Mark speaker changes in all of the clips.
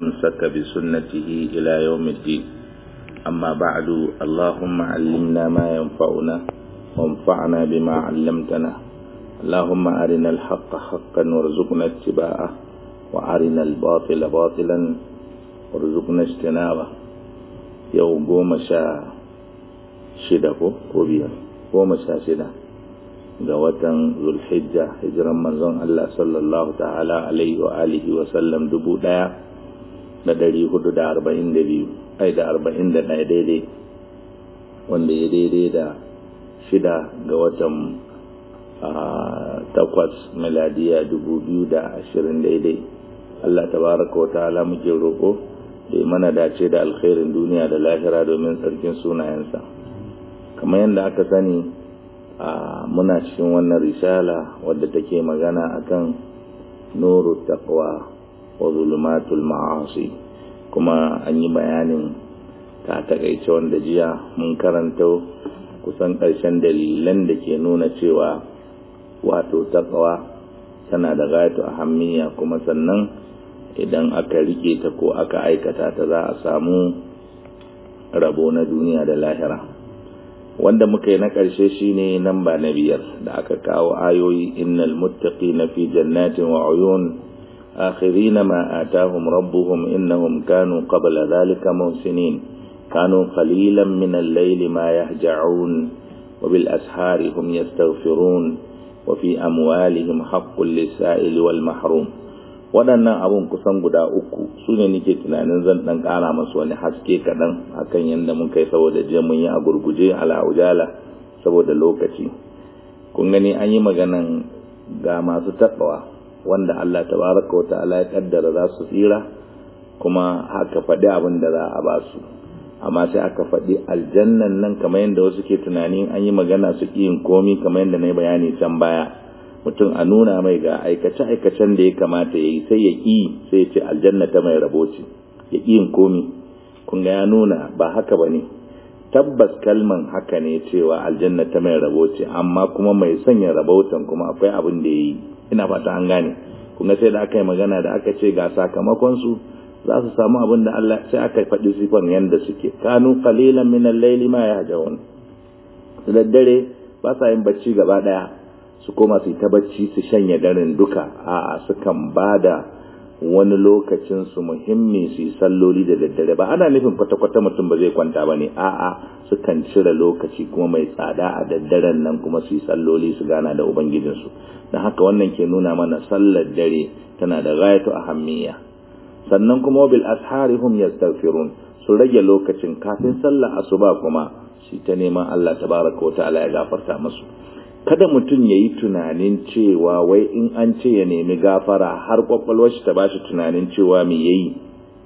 Speaker 1: امسك بسنته إلى يوم الدين أما بعد اللهم علمنا ما ينفعنا وانفعنا بما علمتنا اللهم أرنا الحق حقا وارزقنا اتباعه وأرنا الباطل باطلا وارزقنا اجتنابه يوم قوم شاء شدة وبيا قوم شاء شدة ga watan zulhijja hijiran manzon Allah sallallahu ta'ala alaihi wa alihi wa sallam dubu ɗaya da dari hudu da arba'in da biyu ai da arba'in da ɗaya daidai wanda ya daidai da shida ga watan takwas miladiya dubu biyu da ashirin daidai Allah tabaraka wa ta'ala muke roƙo da mana dace da alkhairin duniya da lahira domin tsarkin sunayensa kamar yadda aka sani a muna cikin wannan risala wadda take magana akan nuru taqwa wa zulumatul ma'asi kuma an yi bayanin ta takaice wanda jiya mun karanta kusan ƙarshen dalilan da ke nuna cewa wato taqwa tana da gayatu ahammiya kuma sannan idan aka rike ta ko aka aikata ta za a samu rabo na duniya da lahira wanda muka yi na ƙarshe shine nan ba na biyar da aka kawo ayoyi innal muttaqina fi jannatin wa uyun akhirina ma atahum rabbuhum innahum kanu qabla dhalika muhsinin kanu qalilan min al-layli ma yahja'un wa bil ashari hum yastaghfirun wa fi amwalihim haqqul lis-sa'ili wal mahrum waɗannan abun kusan guda uku su ne nake tunanin zan ɗan ƙara masu wani haske kaɗan akan yadda mun kai saboda je mun yi a gurguje ala ujala saboda lokaci kun gani an yi maganan ga masu taɓawa wanda Allah tabaraka wa ta'ala ya kaddara za su tsira kuma haka faɗi abin da za a ba su amma sai aka faɗi aljannan nan kamar yadda wasu ke tunanin an yi magana su yin komi kamar yadda na yi bayani can baya mutum a nuna mai ga aikace-aikacen da ya kamata ya yi sai ya ƙi sai ya ce aljanna ta mai rabo ce ya ƙi yin komi kun ga ya nuna ba haka ba ne tabbas kalman haka ne cewa aljanna ta mai rabo ce amma kuma mai sanya rabotan kuma akwai abin da ya yi ina fata an gane kun ga sai da aka yi magana da aka ce ga sakamakonsu za su samu abin da Allah sai aka faɗi sifan yanda suke kanu qalilan min al-layli ma yahjaun da daddare ba sa yin bacci gaba daya su koma su yi ta bacci su shanye daren duka a'a sukan bada wani lokacin su muhimmi su yi salloli da daddare ba ana nufin kwata-kwata mutum ba zai kwanta ba ne a'a sukan cire lokaci kuma mai tsada a daddaren nan kuma su yi salloli su gana da ubangijinsu don haka wannan ke nuna mana sallar dare tana da gayatu ahammiya sannan kuma bil ashari hum yastaghfirun su rage lokacin kafin sallar asuba kuma shi ta neman Allah tabaraka wa ta'ala ya gafarta musu kada mutum ya yi tunanin cewa wai in an ce ya nemi gafara har kwakwalwar shi ta ba shi tunanin cewa me ya yi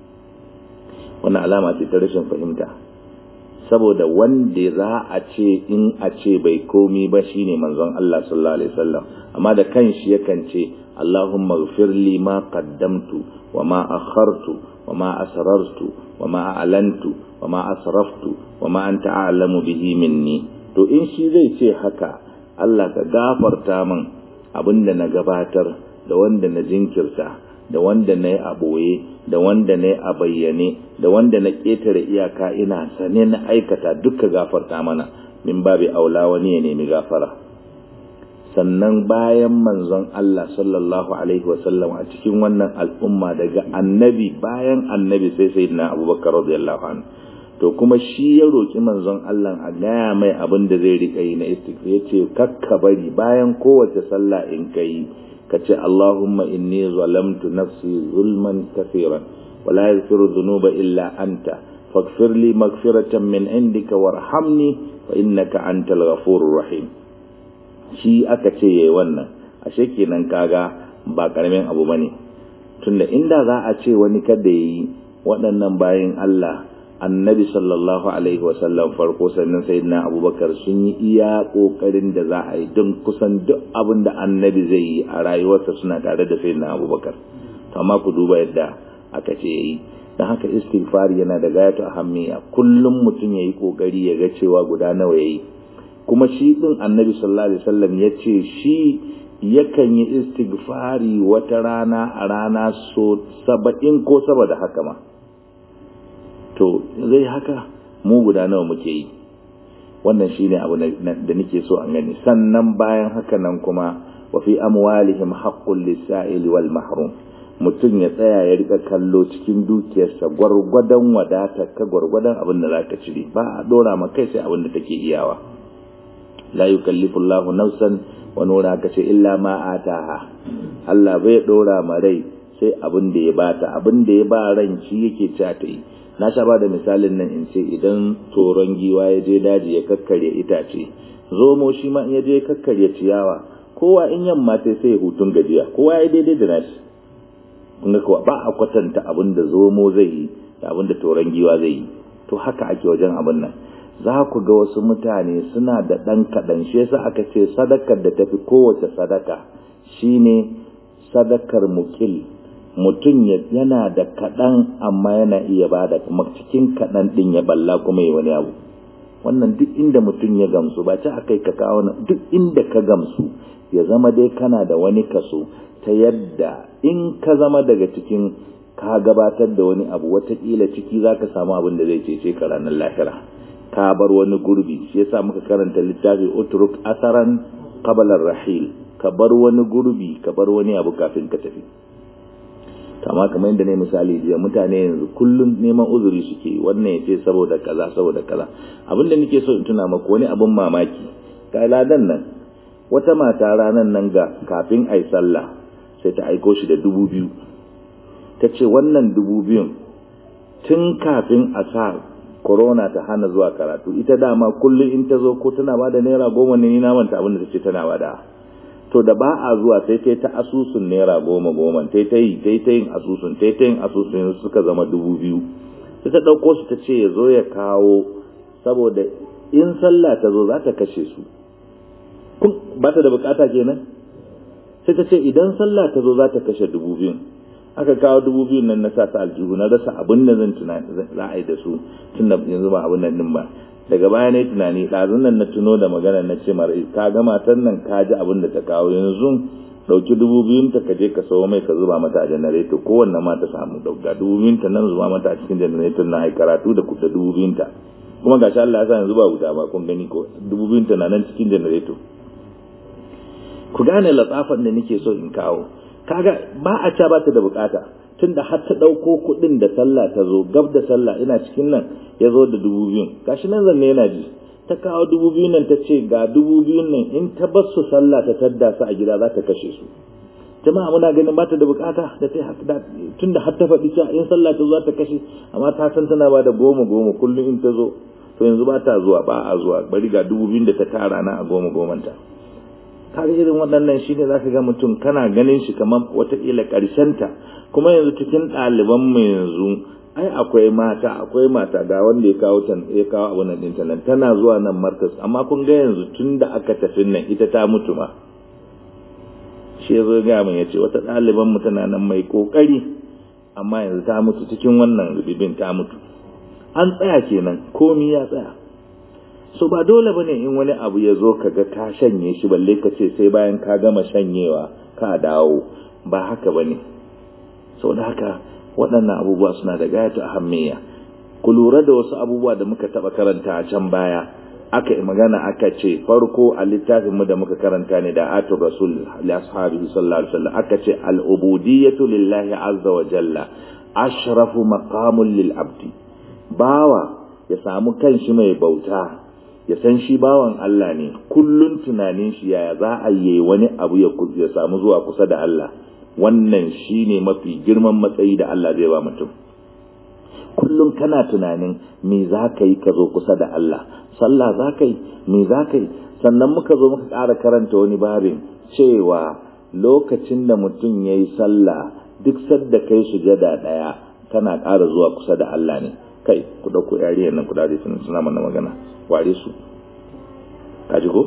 Speaker 1: wannan alama ce ta rashin fahimta saboda wanda za a ce in a ce bai komi ba shine manzon Allah sallallahu alaihi wasallam amma da kanshi yakan ce Allahumma ighfir li ma qaddamtu wa ma akhartu wa ma asrartu wa ma a'lantu wa ma asraftu wa ma anta a'lamu bihi minni to in shi zai ce haka Allah ka gafarta min abinda na gabatar da wanda na jinkirta da wanda na yi a ɓoye da wanda na yi a bayyane da wanda na ƙetare iyaka ina sane na aikata duka gafarta mana min babi aula wani ya nemi gafara sannan bayan manzon Allah sallallahu alaihi wasallam a cikin wannan al'umma daga annabi bayan annabi sai sayyidina abubakar radiyallahu anhu to kuma shi ya roƙi manzon Allah a gaya mai abin da zai riƙa yi na istighfar yace kakka bari bayan kowace sallah in kai ka ce Allahumma inni zalamtu nafsi zulman kafiran wa la yaghfiru dhunuba illa anta faghfir li maghfiratan min indika warhamni fa innaka antal ghafurur rahim shi aka ce yayi wannan ashe kenan kaga ba karamin abu bane tunda inda za a ce wani kada yayi waɗannan bayin Allah annabi sallallahu alaihi wasallam farko sannan sayyidina abubakar sun yi iya kokarin da za a yi don kusan duk abin da annabi zai yi a rayuwarsa suna tare da sayyidina abubakar amma ku duba yadda aka ce yayi dan haka istighfar yana da gayatu ahammiya kullum mutum yayi kokari ya ga cewa guda nawa yayi kuma shi din annabi sallallahu alaihi wasallam ya ce shi yakan yi istighfari wata rana a rana so saba'in ko saboda haka ma to zai haka mu guda nawa muke yi wannan shine abu da nake so an gani sannan bayan haka nan kuma wa fi amwalihim haqqul lisa'il wal mahrum mutum ya tsaya ya rika kallo cikin dukiyarsa gwargwadon wadata ka gwargwadon abin da zaka cire ba a dora ma kai sai abin da take iyawa la yukallifu Allahu nafsan wa nura ka ce illa ma ataha Allah bai dora ma rai sai abin da ya bata abin da ya ba ran shi yake ta yi na sha ba da misalin nan in ce idan toron giwa ya je daji ya kakkarya itace zomo shi ma in ya je kakkarya ciyawa kowa in yamma sai sai hutun gajiya kowa ya daidai da nashi kun ga kuwa ba a kwatanta abin da zomo zai yi da abin da toron giwa zai yi to haka ake wajen abin nan za ku ga wasu mutane suna da ɗan kaɗan shi yasa aka ce sadakar da tafi kowace sadaka shine sadakar mukil mutum yana da kaɗan amma yana iya ba da kuma cikin kaɗan ɗin ya balla kuma yi wani abu wannan duk inda mutum ya gamsu ba ta akai ka kawo duk inda ka gamsu ya zama dai kana da wani kaso ta yadda in ka zama daga cikin ka gabatar da wani abu watakila ciki za ka samu abin da zai cece ka ranar lahira ka bar wani gurbi shi yasa muka karanta littafi utruk asaran qabla rahil ka bar wani gurbi ka bar wani abu kafin ka tafi kama kamar yadda ne misali jiya mutane yanzu kullum neman uzuri suke wannan ya ce saboda kaza saboda kaza abin da nake so in tuna maku wani abin mamaki ga ladan nan wata mata ranar nan ga kafin ai sallah sai ta aiko shi da dubu biyu ta ce wannan dubu biyun tun kafin a sa corona ta hana zuwa karatu ita dama kullum in ta zo ko tana ba da naira goma ne ni na manta abin da ta ce tana ba da to da ba a zuwa sai ta ta asusun naira goma goma ta ta yi ta ta yin asusun ta ta yin asusun suka zama dubu biyu sai ta ɗauko su ta ce ya zo ya kawo saboda in sallah ta zo za ta kashe su ba ta da bukata kenan sai ta ce idan sallah ta zo za ta kashe dubu biyun aka kawo dubu biyun nan na sa ta aljihu na rasa abin da zan tunani za a yi da su tun da yanzu ba abin nan din ba daga baya ne tunani ɗazun nan na tuno da magana na ce mara ka ga matan nan ka ji abin da ta kawo yanzu ɗauki dubu biyun ta ka je ka sawo mai ka zuba mata a janareto kowanne ma ta samu ɗauka dubu biyun ta nan zuba mata a cikin janareto na ai karatu da kuɗa dubu biyun ta kuma ga shi Allah ya sa yanzu ba wuta ba kun gani ko dubu biyun ta na nan cikin janareto ku gane latsafan da nake so in kawo kaga ba a ca ba ta da bukata tunda har ta ɗauko kuɗin da sallah ta zo gab da sallah ina cikin nan ya zo da dubu biyun gashi nan zanne yana ji ta kawo dubu biyun nan ta ce ga dubu biyun nan in ta bar su sallah ta tadda su a gida za ta kashe su jama'a muna ganin ba ta da bukata da ta tunda har ta faɗi cewa in sallah ta zo za ta kashe amma ta san tana ba da goma goma kullum in ta zo to yanzu ba ta zuwa ba a zuwa bari ga dubu biyun da ta tara na a goma gomanta kaga irin waɗannan shi ne za ka ga mutum kana ganin shi kamar wataƙila ta kuma yanzu cikin ɗaliban mu yanzu ai akwai mata akwai mata ga wanda ya kawo tan ya kawo abu nan ɗinta nan tana zuwa nan markas amma kun ga yanzu tun da aka tafi nan ita ta mutu ma shi ya zo ga min ya ce wata ɗaliban mu tana nan mai ƙoƙari amma yanzu ta mutu cikin wannan rubibin ta mutu an tsaya kenan komi ya tsaya so ba dole bane in wani abu ya zo kaga ka shanye shi balle ka ce sai bayan ka gama shanyewa ka dawo ba haka bane saboda haka waɗannan abubuwa suna da gayatu ahammiya ku lura da wasu abubuwa da muka taɓa karanta a can baya aka yi magana aka ce farko a littafin mu da muka karanta ne da atur rasul li ashabihi sallallahu alaihi wasallam aka ce al ubudiyyatu lillahi azza wa jalla ashrafu maqamun lil abdi bawa ya samu kanshi mai bauta ya san shi bawan Allah ne kullun tunanin shi yaya za a yi wani abu ya samu zuwa kusa da Allah wannan shine mafi girman matsayi da Allah zai ba mutum kullum kana tunanin me za ka yi ka zo kusa da Allah sallah za ka yi me za ka yi sannan muka zo muka ƙara karanta wani babin cewa lokacin da mutum ya yi sallah duk sadda kai sujada ɗaya kana ƙara zuwa kusa da Allah ne kai ku ɗauko yariyar nan ku dade suna mana magana ware su kaji ko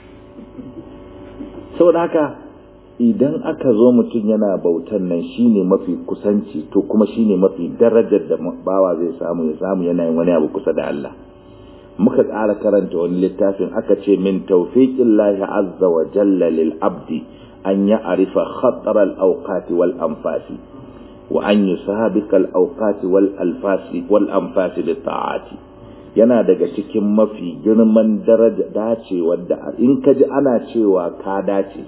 Speaker 1: saboda haka idan aka zo mutum yana bautan nan shine mafi kusanci to kuma shine mafi darajar da bawa zai samu ya samu yana yin wani abu kusa da Allah muka ƙara karanta wani littafin aka ce min tawfiqin lahi azza wa jalla lil abdi an ya arifa khatar al awqati wal anfasi wa an yusabiqa al awqati wal alfasi wal anfasi bi ta'ati yana daga cikin mafi girman daraja dacewa da in ka ji ana cewa ka dace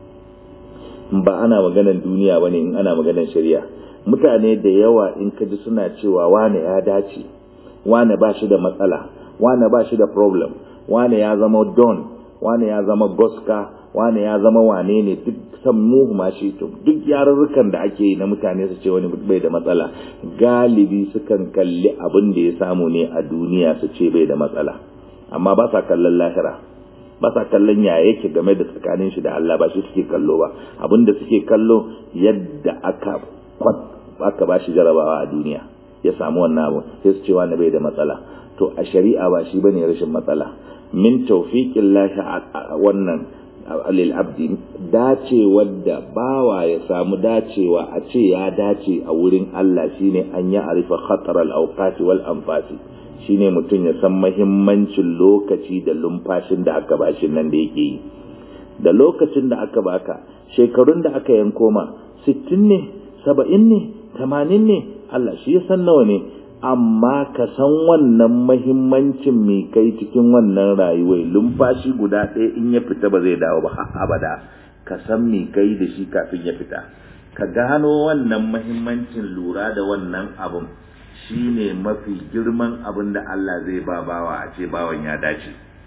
Speaker 1: ba ana maganar duniya bane in ana maganar shari'a mutane da yawa in ka ji suna cewa wane ya dace wane ba shi da matsala wane ba shi da problem wane ya zama don wane ya zama goska wane ya zama wane ne duk san muhu ma shi to duk yarurrukan da ake yi na mutane su ce wani bai da matsala galibi sukan kalli abin da ya samu ne a duniya su ce bai da matsala amma ba sa kallon lahira ba sa kallon ya yake game da tsakanin shi da Allah ba shi suke kallo ba abin da suke kallo yadda aka aka ba shi jarabawa a duniya ya samu wannan abu sai su ce wani bai da matsala to a shari'a ba shi bane rashin matsala min tawfiqin lahi wannan lil abdi dacewar da bawa ya samu dacewa a ce ya dace a wurin Allah shine an ya arifa khatar al awqati wal anfasi shine mutum ya san mahimmancin lokaci da lumfashin da aka bashi nan da yake yi da lokacin da aka baka shekarun da aka yanko ma 60 ne 70 ne 80 ne Allah shi ya san nawa ne amma ka san wannan mahimmancin mai kai cikin wannan rayuwar lumfashi guda ɗaya in ya fita ba zai dawo ba har abada ka san mai kai da shi kafin ya fita ka gano wannan mahimmancin lura da wannan abun shine mafi girman abin da Allah zai ba bawa a ce bawan ya dace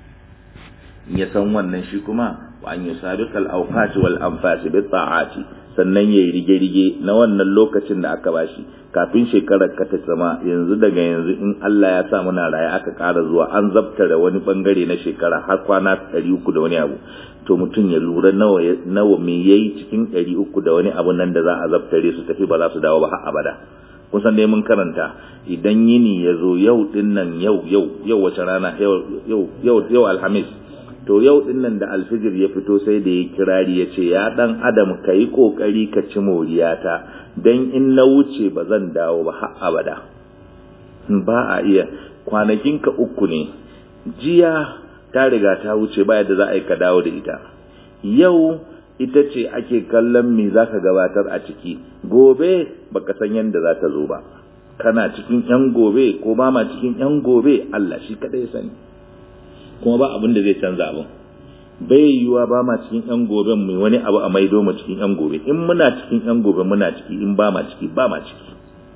Speaker 1: in ya san wannan shi kuma wa an yusabiqal awqati wal anfasi bi ta'ati sannan yayi rige-rige na wannan lokacin da aka bashi kafin shekarar ka ta sama yanzu daga yanzu in Allah ya sa muna raye aka ƙara zuwa an zabtare wani bangare na shekara har kwana 300 da wani abu to mutum ya lura nawa nawa me yayi cikin 300 da wani abu nan da za a zabtare su tafi ba za su dawo ba har abada kusan dai mun karanta idan yini ya zo yau din nan yau yau yau wace rana yau yau yau alhamis to yau din nan da alfijir ya fito sai da ya kirari ya ce ya dan adam ka yi kokari ka ci moriyata dan in na wuce ba zan dawo ba har abada ba a iya kwanakinka uku ne jiya ta riga ta wuce ba yadda za a yi ka dawo da ita yau ita ce ake kallon me za ka gabatar a ciki gobe baka san yadda za ta zo ba kana cikin yan gobe ko ba ma cikin yan gobe Allah shi kadai sani kuma ba abin da zai canza abin bai yiwuwa ba ma cikin yan goben mai wani abu a maido mu cikin yan gobe in muna cikin yan gobe muna ciki in ba ma ciki ba ma ciki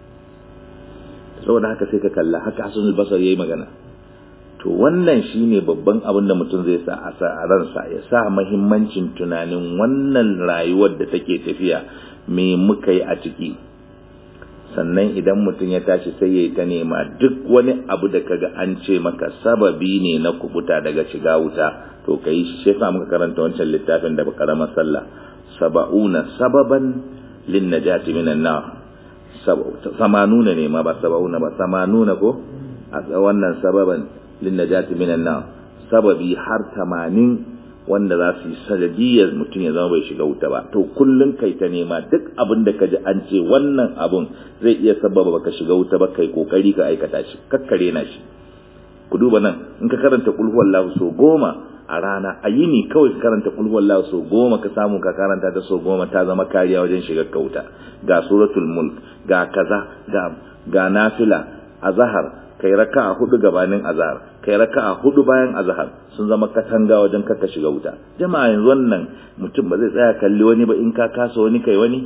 Speaker 1: saboda haka sai ka kalla haka hasanul basar yayi magana to wannan shine babban abin da mutum zai sa a sa a ransa ya sa muhimmancin tunanin wannan rayuwar da take tafiya me muka yi a ciki sannan idan mutum ya tashi sai ya yi ta nema duk wani abu da kaga an ce maka sababi ne na kubuta daga shiga wuta to ka yi shi shefa muka karanta wancan littafin da karamar sallah saba'una sababan lin najati minan nar samanuna ne ma ba saba'una ba samanuna ko a wannan sababan lin najati minan nar sababi har tamanin wanda za su yi sanadiyar mutum ya zama bai shiga wuta ba to kullum kai ta nema duk abin da ka ji an ce wannan abun zai iya sababa baka shiga wuta ba kai kokari ka aikata shi kakkare na shi ku duba nan in ka karanta kul huwallahu so goma a rana a yini kawai ka karanta kul huwallahu so goma ka samu ka karanta ta so goma ta zama kariya wajen shiga ka wuta ga suratul mulk ga kaza ga ga nafila azhar kai raka'a hudu gabanin azhar kai raka'a hudu bayan azhar sun zama katanga wajen kaka shiga wuta jama'a yanzu wannan mutum ba zai tsaya kalli wani ba in ka kasa wani kai wani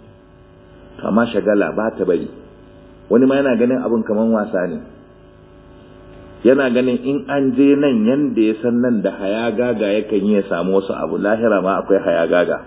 Speaker 1: amma shagala ba ta bari wani ma yana ganin abin kaman wasa ne yana ganin in an je nan yanda ya san nan da haya gaga yakan yi ya samu wasu abu lahira ma akwai haya gaga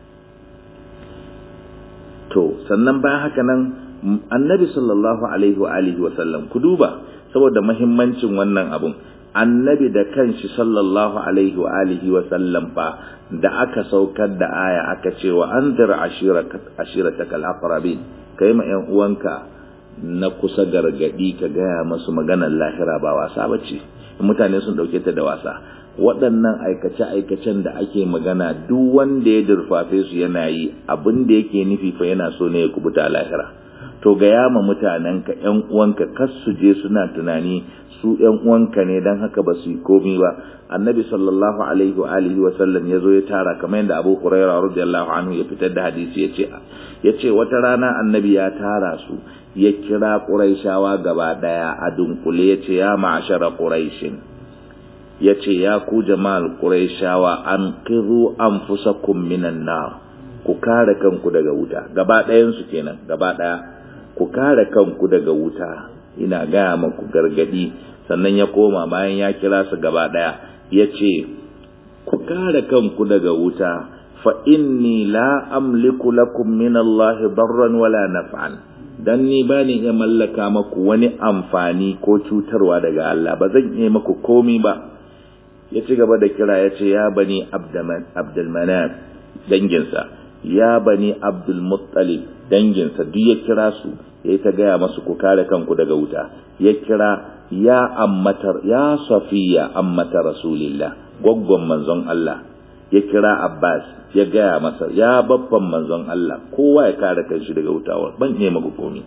Speaker 1: to sannan bayan haka nan annabi sallallahu alaihi wa alihi wa sallam ku duba saboda muhimmancin wannan abun annabi da kanshi sallallahu alaihi wa alihi wa sallam fa da aka saukar da aya aka ce wa anzir ashirataka al-aqrabin kai ma yan uwanka na kusa gargadi ka gaya masu maganar lahira ba wasa bace mutane sun dauke ta da wasa waɗannan aikace-aikacen da ake magana duk wanda ya durfafe su yana yi abin da yake nufi fa yana so ne ya kubuta lahira to ga yama mutanenka ƴan uwanka kas su je suna tunani su ƴan uwanka ne dan haka ba su yi komai ba annabi sallallahu alaihi wa alihi wa sallam ya zo ya tara kamar yadda abu huraira radiyallahu anhu ya fitar da hadisi ya ce ya ce wata rana annabi ya tara su ya kira quraishawa gaba daya a dunkule ya ce ya ma'ashara quraishin ya ce ya ku jama'al quraishawa an qiru anfusakum minan nar ku kare kanku daga wuta gaba ɗayan su kenan gaba ɗaya ku kare kanku daga wuta ina gaya maku gargadi sannan ya koma bayan ya kira su gaba ɗaya ya ce ku kare kanku daga wuta fa inni la amliku lakum min Allah darran wala naf'an dan ni bani iya mallaka maku wani amfani ko cutarwa daga Allah ba zan iya maku komi ba ya ci gaba da kira ya ce ya bani Abdul Manaf danginsa ya bani Abdul Muttalib danginsa duk ya kira su ya ta gaya masu ku kare kanku daga wuta ya kira ya ammatar ya safiya ammata rasulillah gwaggon manzon Allah ya kira Abbas ya gaya masa ya babban manzon Allah kowa ya kare kanshi daga wutawar ban iya maku komi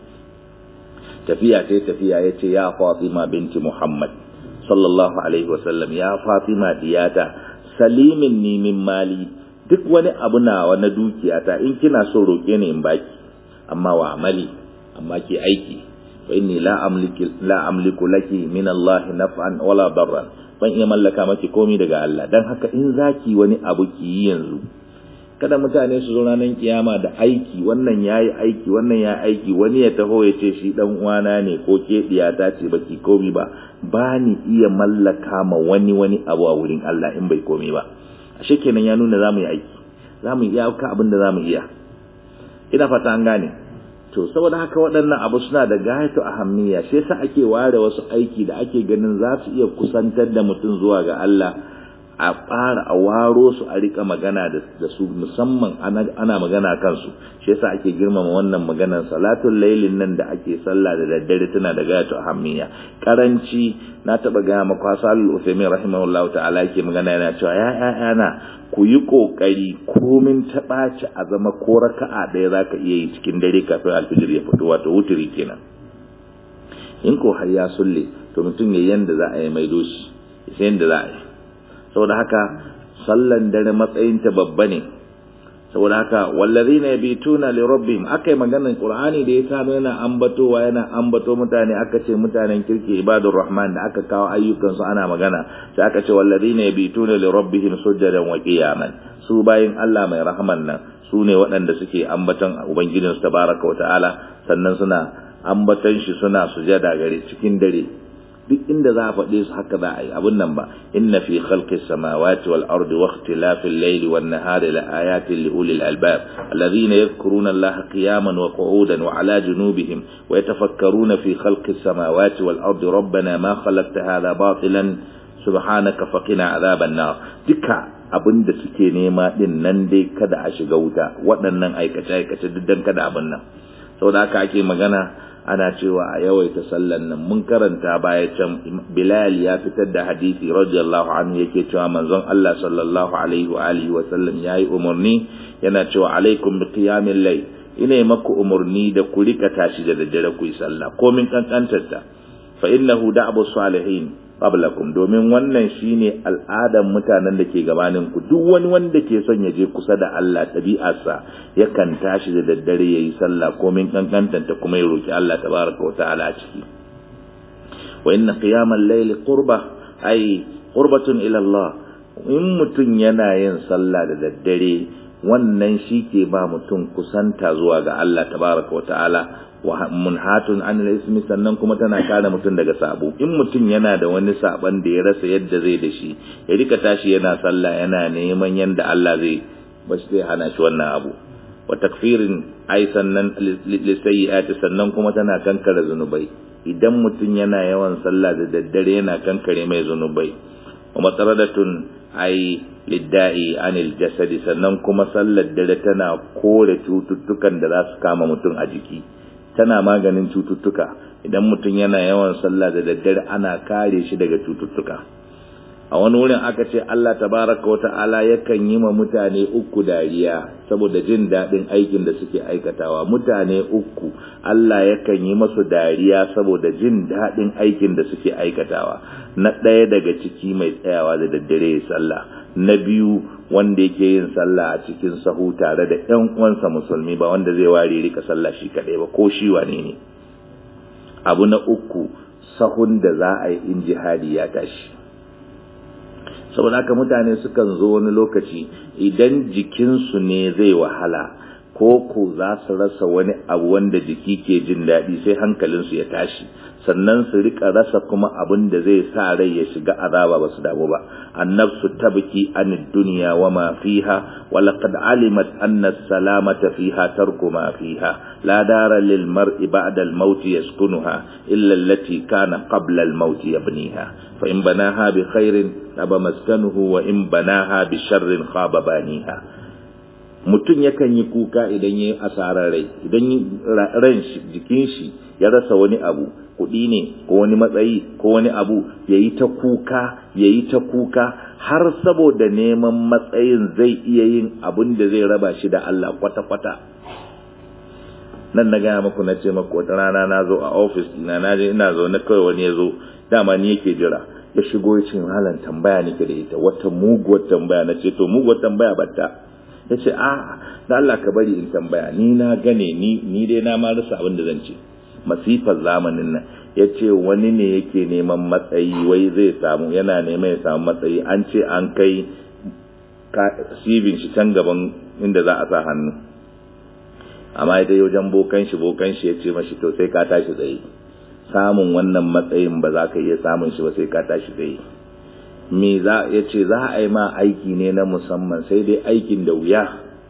Speaker 1: tafiya ta tafiya ya ce ya Fatima binti Muhammad sallallahu alaihi wasallam ya Fatima diyata salimin ni min mali duk wani abu nawa na dukiyata in kina so roke ni in baki amma wa amali amma ki aiki fa inni la amliku la amliku laki min Allah naf'an wala darran ban iya mallaka maki komai daga Allah dan haka in zaki wani abu ki yi yanzu kada mutane su zo ranar kiyama da aiki wannan yayi aiki wannan ya aiki wani ya taho ya ce shi dan uwana ne ko ke diyata ce baki komai ba ba ni iya mallaka ma wani wani abu a wurin Allah in bai komai ba ashe kenan ya nuna zamu yi aiki zamu iya ka abin da zamu iya ina fata an gane to saboda haka waɗannan abu suna da gayatu ahammiya shi yasa ake ware wasu aiki da ake ganin za su iya kusantar da mutum zuwa ga Allah a fara a waro su a rika magana da su musamman ana magana kansu shi yasa ake girmama wannan maganar salatul lailin nan da ake sallah da daddare tana da gayatu ahammiya karanci na taba ga maka salul usaimin rahimahullahu ta'ala yake magana yana cewa ya yana ku yi kokari komin ta ɓaci a zama ko raka'a ɗaya zaka iya yi cikin dare kafin alfijir ya fito wato wuturi kenan in ko har ya sulle to mutum ya yanda za a yi maido shi sai yanda za a yi saboda haka sallan dare matsayinta babba ne saboda haka wallazina yabituna li rabbihim akai maganar qur'ani da ya kano yana ambatowa yana ambato mutane aka ce mutanen kirki ibadur rahman da aka kawo ayyukan su ana magana sai aka ce wallazina yabituna li rabbihim sujadan wa qiyaman su bayin Allah mai rahman nan su ne waɗanda suke ambaton ubangijinsu tabaraka wa ta'ala sannan suna ambaton shi suna sujada gare cikin dare duk inda za a faɗe su haka za a yi abin nan ba inna fi khalqi samawati wal ardi wa ikhtilafi al-layli wan nahari la ayatin li ulil albab alladhina yadhkuruna allaha qiyaman wa qu'udan wa ala junubihim wa yatafakkaruna fi khalqi samawati wal ardi rabbana ma khalaqta hadha batilan subhanaka faqina adhaban nar duka abin da suke nema din nan dai kada a shiga wuta waɗannan aikace aikace duk dan kada abin nan saboda haka ake magana ana cewa a yawaita sallan nan mun karanta baya can Bilal ya fitar da hadisi radiyallahu anhu yake cewa manzon Allah sallallahu alaihi wa alihi wa sallam yayi umarni yana cewa alaikum bi qiyamil layl ina maku umarni da ku rika tashi da daddare ku yi sallah komin kankantar ta fa innahu da'bu salihin qablakum domin wannan shine al'adan mutanen da ke gabanin ku duk wani wanda ke son ya je kusa da Allah tabi'arsa yakan tashi da daddare yayi sallah komin kankantanta kuma ya roki Allah tabaraka wa ta'ala a ciki wa inna qiyamal layli qurba ay qurbatun ila Allah in mutun yana yin sallah da daddare wannan shi ke ba mutum kusanta zuwa ga Allah tabaraka wa ta'ala wa munhatun an ismi sannan kuma tana kare mutum daga sabo in mutum yana da wani saban da ya rasa yadda zai da shi ya rika tashi yana sallah yana neman yanda Allah zai bashi zai hana shi wannan abu wa takfirin ai sannan lisayyi'ati sannan kuma tana kankare zunubai idan mutum yana yawan sallah da daddare yana kankare mai zunubai wa matsaradatun ai lidda'i anil jasadi sannan kuma sallar dare tana kore cututtukan da za su kama mutum a jiki tana maganin cututtuka idan mutum yana yawan sallah da daddare ana kare shi daga cututtuka a wani wurin aka ce Allah tabaraka wa ta'ala yakan yi ma mutane uku dariya saboda jin daɗin aikin da suke aikatawa mutane uku Allah yakan yi masu dariya saboda jin daɗin aikin da suke aikatawa na ɗaya daga ciki mai tsayawa da daddare sallah na biyu wanda yake yin sallah a cikin sahu tare da ƴan uwansa musulmi ba wanda zai ware rika sallah shi kaɗai ba ko shi wane ne abu na uku sahun da za a yi in jihadi ya tashi saboda haka mutane sukan zo wani lokaci idan jikinsu ne zai wahala ko ko za su rasa wani abu wanda jiki ke jin daɗi sai hankalinsu ya tashi sannan su rika rasa kuma abin da zai sa rai ya shiga azaba ba su damu ba annabsu tabki an dunya wa ma fiha wa laqad alimat anna salamata fiha tarku ma fiha la dara lil mar'i ba'da al maut yaskunuha illa allati kana qabla al maut yabniha fa in banaha bi khairin taba maskanuhu wa in banaha bi sharrin khaba baniha mutum yakan yi kuka idan ya yi asarar rai idan ran jikin shi ya rasa wani abu kuɗi ne ko wani matsayi ko wani abu ya yi ta kuka ya yi ta kuka har saboda neman matsayin zai iya yin abin da zai raba shi da Allah kwata-kwata nan na gaya maku na ce maku wata rana na zo a ofis ina na je ina zo na kawai wani ya zo dama ni yake jira ya shigo ya ce malam tambaya nake da ita wata muguwar tambaya na ce to muguwar tambaya batta ya ce a da Allah ka bari in tambaya ni na gane ni ni dai na ma rasa abin da zan ce masifar zamanin nan ya ce wani ne yake neman matsayi wai zai samu yana neman ya samu matsayi an ce an kai sibin shi can gaban inda za a sa hannu amma ita wajen bokan shi bokan shi ya ce mashi to sai ka tashi tsaye samun wannan matsayin ba za ka iya samun shi ba sai ka tashi tsaye me za ya ce za a yi ma aiki ne na musamman sai dai aikin da wuya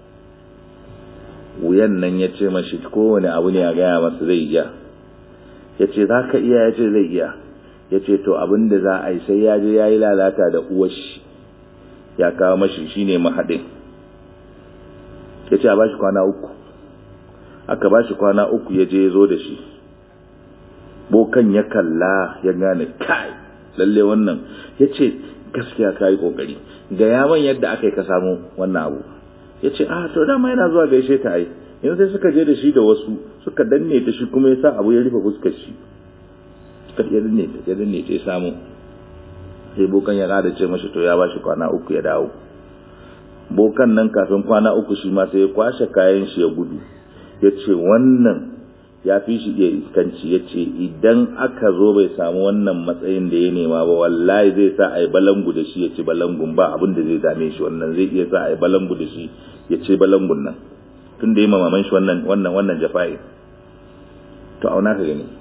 Speaker 1: wuyan nan ya ce mashi kowane abu ne a gaya masa zai iya ya ce za ka iya ya ce zai iya ya ce to abin da za a yi sai ya je ya yi lalata da uwashi ya kawo mashi shi ne mahaɗin ya ce a ba shi kwana uku aka ba shi kwana uku ya je ya zo da shi bokan ya kalla ya gane kai lalle wannan ya ce gaskiya ka yi ƙoƙari ga yaman yadda aka yi ka samu wannan abu ya ce a to dama yana zuwa gaishe ta ai yanzu sai suka je da shi da wasu suka danne ta shi kuma ya sa abu ya rufe fuskar shi suka ya danne ta ya danne ta ya samu sai bokan ya kada ce mashi to ya ba shi kwana uku ya dawo bokan nan kafin kwana uku shi ma sai ya kwashe kayan shi ya gudu ya ce wannan ya fi shi iya iskanci ya ce idan aka zo bai samu wannan matsayin da ya nema ba wallahi zai sa a yi balangu da shi ya ci balangun ba abin da zai dame shi wannan zai iya sa a yi balangu da shi ya ce balangun nan tun da ya mamaman shi wannan wannan wannan jafa'i to auna ka gani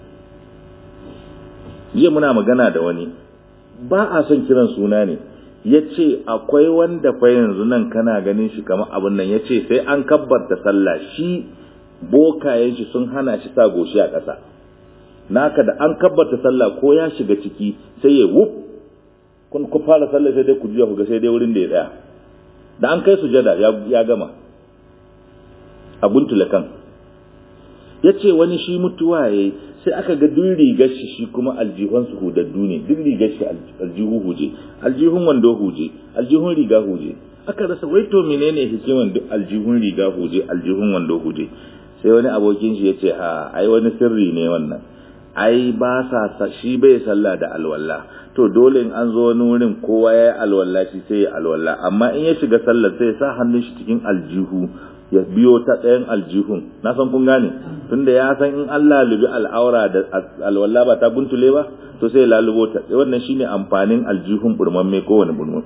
Speaker 1: jiya muna magana da wani ba a son kiran suna ne ya ce akwai wanda fa yanzu nan kana ganin shi kamar abin nan ya ce sai an kabbarta sallah shi bokayen shi sun hana shi sa goshi a ƙasa naka da an kabbata sallah ko ya shiga ciki sai ya wuf kun ku fara sallah sai dai ku juya ku ga sai dai wurin da ya tsaya da an kai sujada ya gama a guntula kan ya ce wani shi mutuwa ya sai aka ga duk rigar shi shi kuma aljihun su hudaddu ne duk rigar shi aljihu huje aljihun wando huje aljihun riga huje aka rasa wai to menene hikiman duk aljihun riga huje aljihun wando huje sai wani abokin shi ya ce ha ai wani sirri ne wannan ai ba sa shi bai sallah da alwala to dole in an zo wani wurin kowa ya yi alwala shi sai ya alwala amma in ya shiga sallar sai ya sa hannun shi cikin aljihu ya biyo ta ɗayan aljihun na san kun gane tunda ya san in Allah lubi al'aura da alwala ba ta guntule ba to sai lalubo ta wannan shine amfanin aljihun burmamme kowane burmamme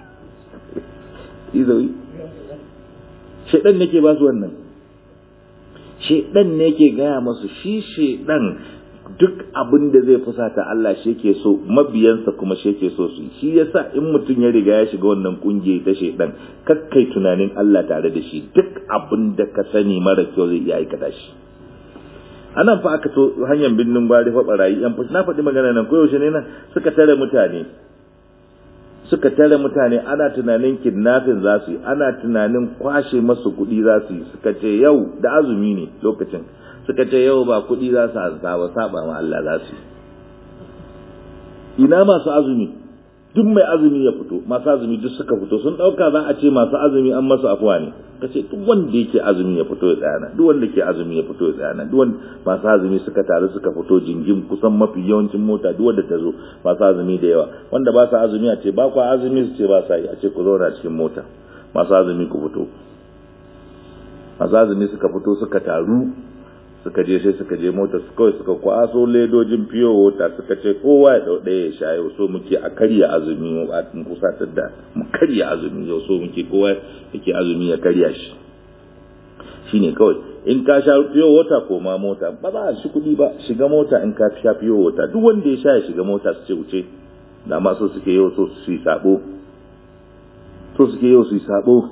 Speaker 1: izawi shedan nake ba su wannan shedan ne ke gaya masu shi shedan duk abin da zai fusata Allah shi ke so mabiyansa kuma shi ke so su shi yasa in mutum ya riga ya shiga wannan kungiya ta shedan kakkai tunanin Allah tare da shi duk abin da ka sani mara kyau zai iya aikata shi anan fa aka to hanyar binnin gwari fa barayi yan fushi na faɗi magana nan koyaushe ne nan suka tare mutane suka tare mutane ana tunanin kidnapping za su yi ana tunanin kwashe masu kuɗi za su yi suka ce yau da azumi ne lokacin suka ce yau ba kuɗi za su hasa ba saba ma Allah za su yi ina masu azumi duk mai azumi ya fito masu azumi duk suka fito sun dauka za a ce masu azumi an masu afuwa ne kace duk wanda yake azumi ya fito ya tsaya nan duk wanda ke azumi ya fito ya tsaya nan duk wanda masu azumi suka taru suka fito jingim kusan mafi yawancin mota duk wanda ta zo masu azumi da yawa wanda ba sa azumi a ce ba ku azumi su ce ba sa yi a ce ku zauna cikin mota masu azumi ku fito masu azumi suka fito suka taru suka je sai suka je mota su kawai suka kwaso ledojin fiyo wata suka ce kowa ya dau ɗaya ya sha yau so muke a karya azumi a kusatar da mu karya azumi yau so muke kowa yake azumi ya karya shi shine kawai in ka sha fiyo wata ko ma mota ba za a shi kuɗi ba shiga mota in ka sha fiyo wata duk wanda ya sha ya shiga mota su ce wuce da ma so suke yau so su yi sabo so suke yau su yi sabo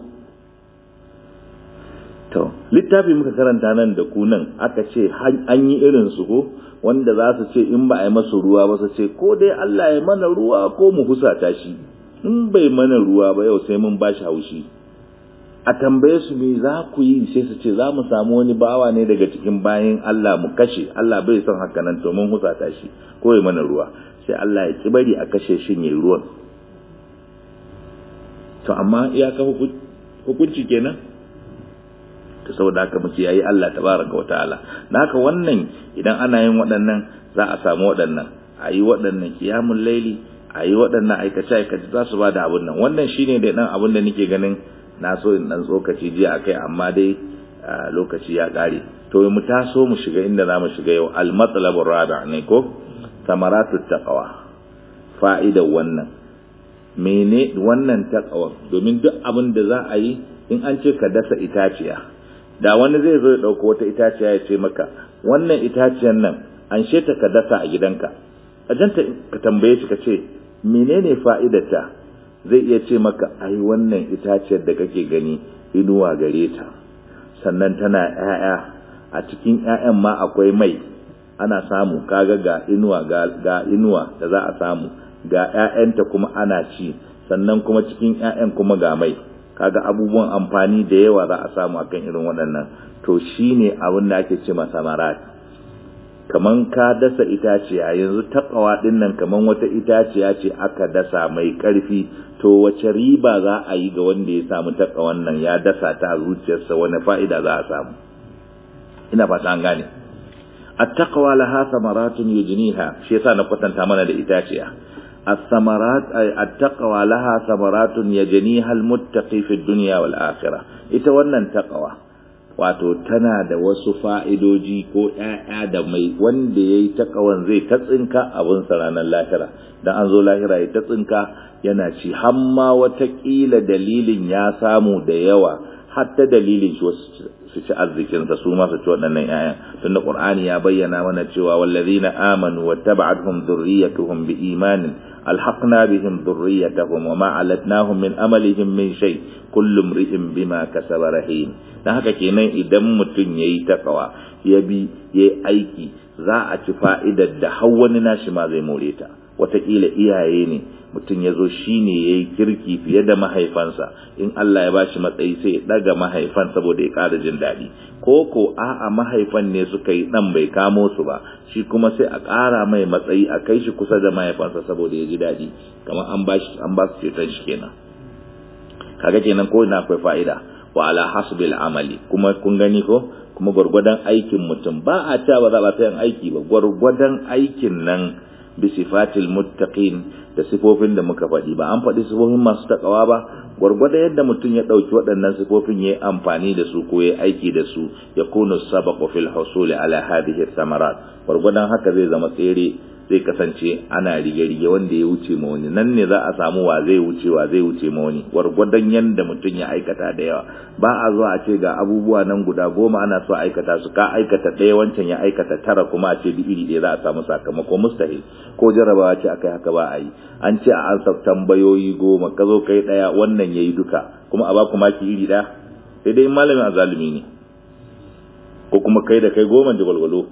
Speaker 1: To, littafi muka karanta nan da ku nan aka ce an yi irin su ko wanda za su ce in ba a yi masu ruwa ba su ce ko dai Allah ya mana ruwa ko mu husata shi in bai mana ruwa ba yau sai mun ba shi haushi a tambaye su me za ku yi sai su ce za mu samu wani bawa ne daga cikin bayan Allah mu kashe Allah bai son haka nan to mun husata shi ko ya mana ruwa sai Allah ya ki bari a kashe shi ne ruwan to amma iyaka hukunci kenan to saboda haka muke yayi Allah tabaraka wa ta'ala dan haka wannan idan ana yin waɗannan za a samu waɗannan ayi waɗannan qiyamul laili ayi waɗannan aikace aikace za su ba da abun nan wannan shine da dan abun da nake ganin na so in dan tsokaci jiya akai amma dai lokaci ya kare to mu taso mu shiga inda za mu shiga yau al matlabur rabi' ne ko samaratut taqwa fa'idar wannan mene wannan taqwa domin duk abin da za a yi in an ce ka dasa itaciya da wani zai zo ya ɗauko wata itaciya ya ce maka wannan itaciyar nan an ta ka dasa a gidanka a janta ka tambaye shi ka ce menene fa'idarta zai iya ce maka ai wannan itaciyar da kake gani inuwa gare ta sannan tana ‘ya'ya a cikin ‘ya'yan ma akwai mai ana samu kaga ga inuwa ga inuwa da za a samu ga ‘ya'yanta kuma ana ci sannan kuma cikin ‘ya'yan kuma ga mai kaga abubuwan amfani da yawa za a samu akan irin waɗannan to shine abin da ake ce samarat kaman ka dasa itaciya yanzu takawa din nan kaman wata itaciya ce aka dasa mai ƙarfi to wace riba za a yi ga wanda ya samu takawan nan ya dasa ta zuciyarsa wani fa'ida za a samu ina fata an gane at-taqwa laha samaratun yujniha shi yasa na kwatanta mana da itaciya الثمرات أي التقوى لها ثمرات يجنيها المتقي في الدنيا والآخرة ita wannan taqwa wato tana da wasu fa'idoji ko ‘ya'ya da mai wanda ya yi taƙawan zai ta tsinka abin ranar lahira don an zo lahira ya ta tsinka yana ci hamma watakila dalilin ya samu da yawa hatta dalilin shi su ci arzikinsa su ma su ci waɗannan ‘ya'yan tun da ƙur'ani ya bayyana mana cewa wallazina amanu wa taba'atuhum dhurriyyatuhum bi imanin ألحقنا بهم ذريتهم وما علتناهم من أملهم من شيء كل امرئ بما كسب رهين dan haka kenan idan mutum yayi takawa ya bi yayi aiki za a ci fa'idar da har wani nashi ma zai more ta wataƙila iyaye ne mutum ya zo shi ne ya yi kirki fiye da mahaifansa in Allah ya bashi matsayi sai ya ɗaga mahaifan saboda ya ƙara jin daɗi ko ko a'a mahaifan ne suka yi ɗan bai kamo su ba shi kuma sai a ƙara mai matsayi a kai shi kusa da mahaifansa saboda ya ji daɗi kamar an ba shi an ba su ceton shi kenan kaga kenan ko ina akwai fa'ida wa ala hasbil amali kuma kun gani ko kuma gwargwadon aikin mutum ba a ta ba za ba ta yin aiki ba gwargwadon aikin nan bi sifatil muttaqin da sifofin da muka faɗi ba an faɗi sifofin masu takawa ba gwargwadon yadda mutum ya ɗauki waɗannan sifofin ya yi amfani da su ko ya aiki da su ya kunu sabaqu fil husuli ala hadhihi samarat gwargwadon haka zai zama tsere zai kasance ana rige-rige wanda ya wuce ma wani nan ne za a samu wa zai wuce wa zai wuce ma wani gwargwadon yadda mutum ya aikata da yawa ba a zuwa a ce ga abubuwa nan guda goma ana so aikata su ka aikata ɗaya wancan ya aikata tara kuma a ce duk iri ɗaya za a samu sakamako mustahil ko jarabawa ce akai haka ba a yi an ce a ansa tambayoyi goma ka zo kai ɗaya wannan ya yi duka kuma a ba ku maki iri ɗaya sai dai malamin azalumi ne ko kuma kai da kai goma da gwalgwalo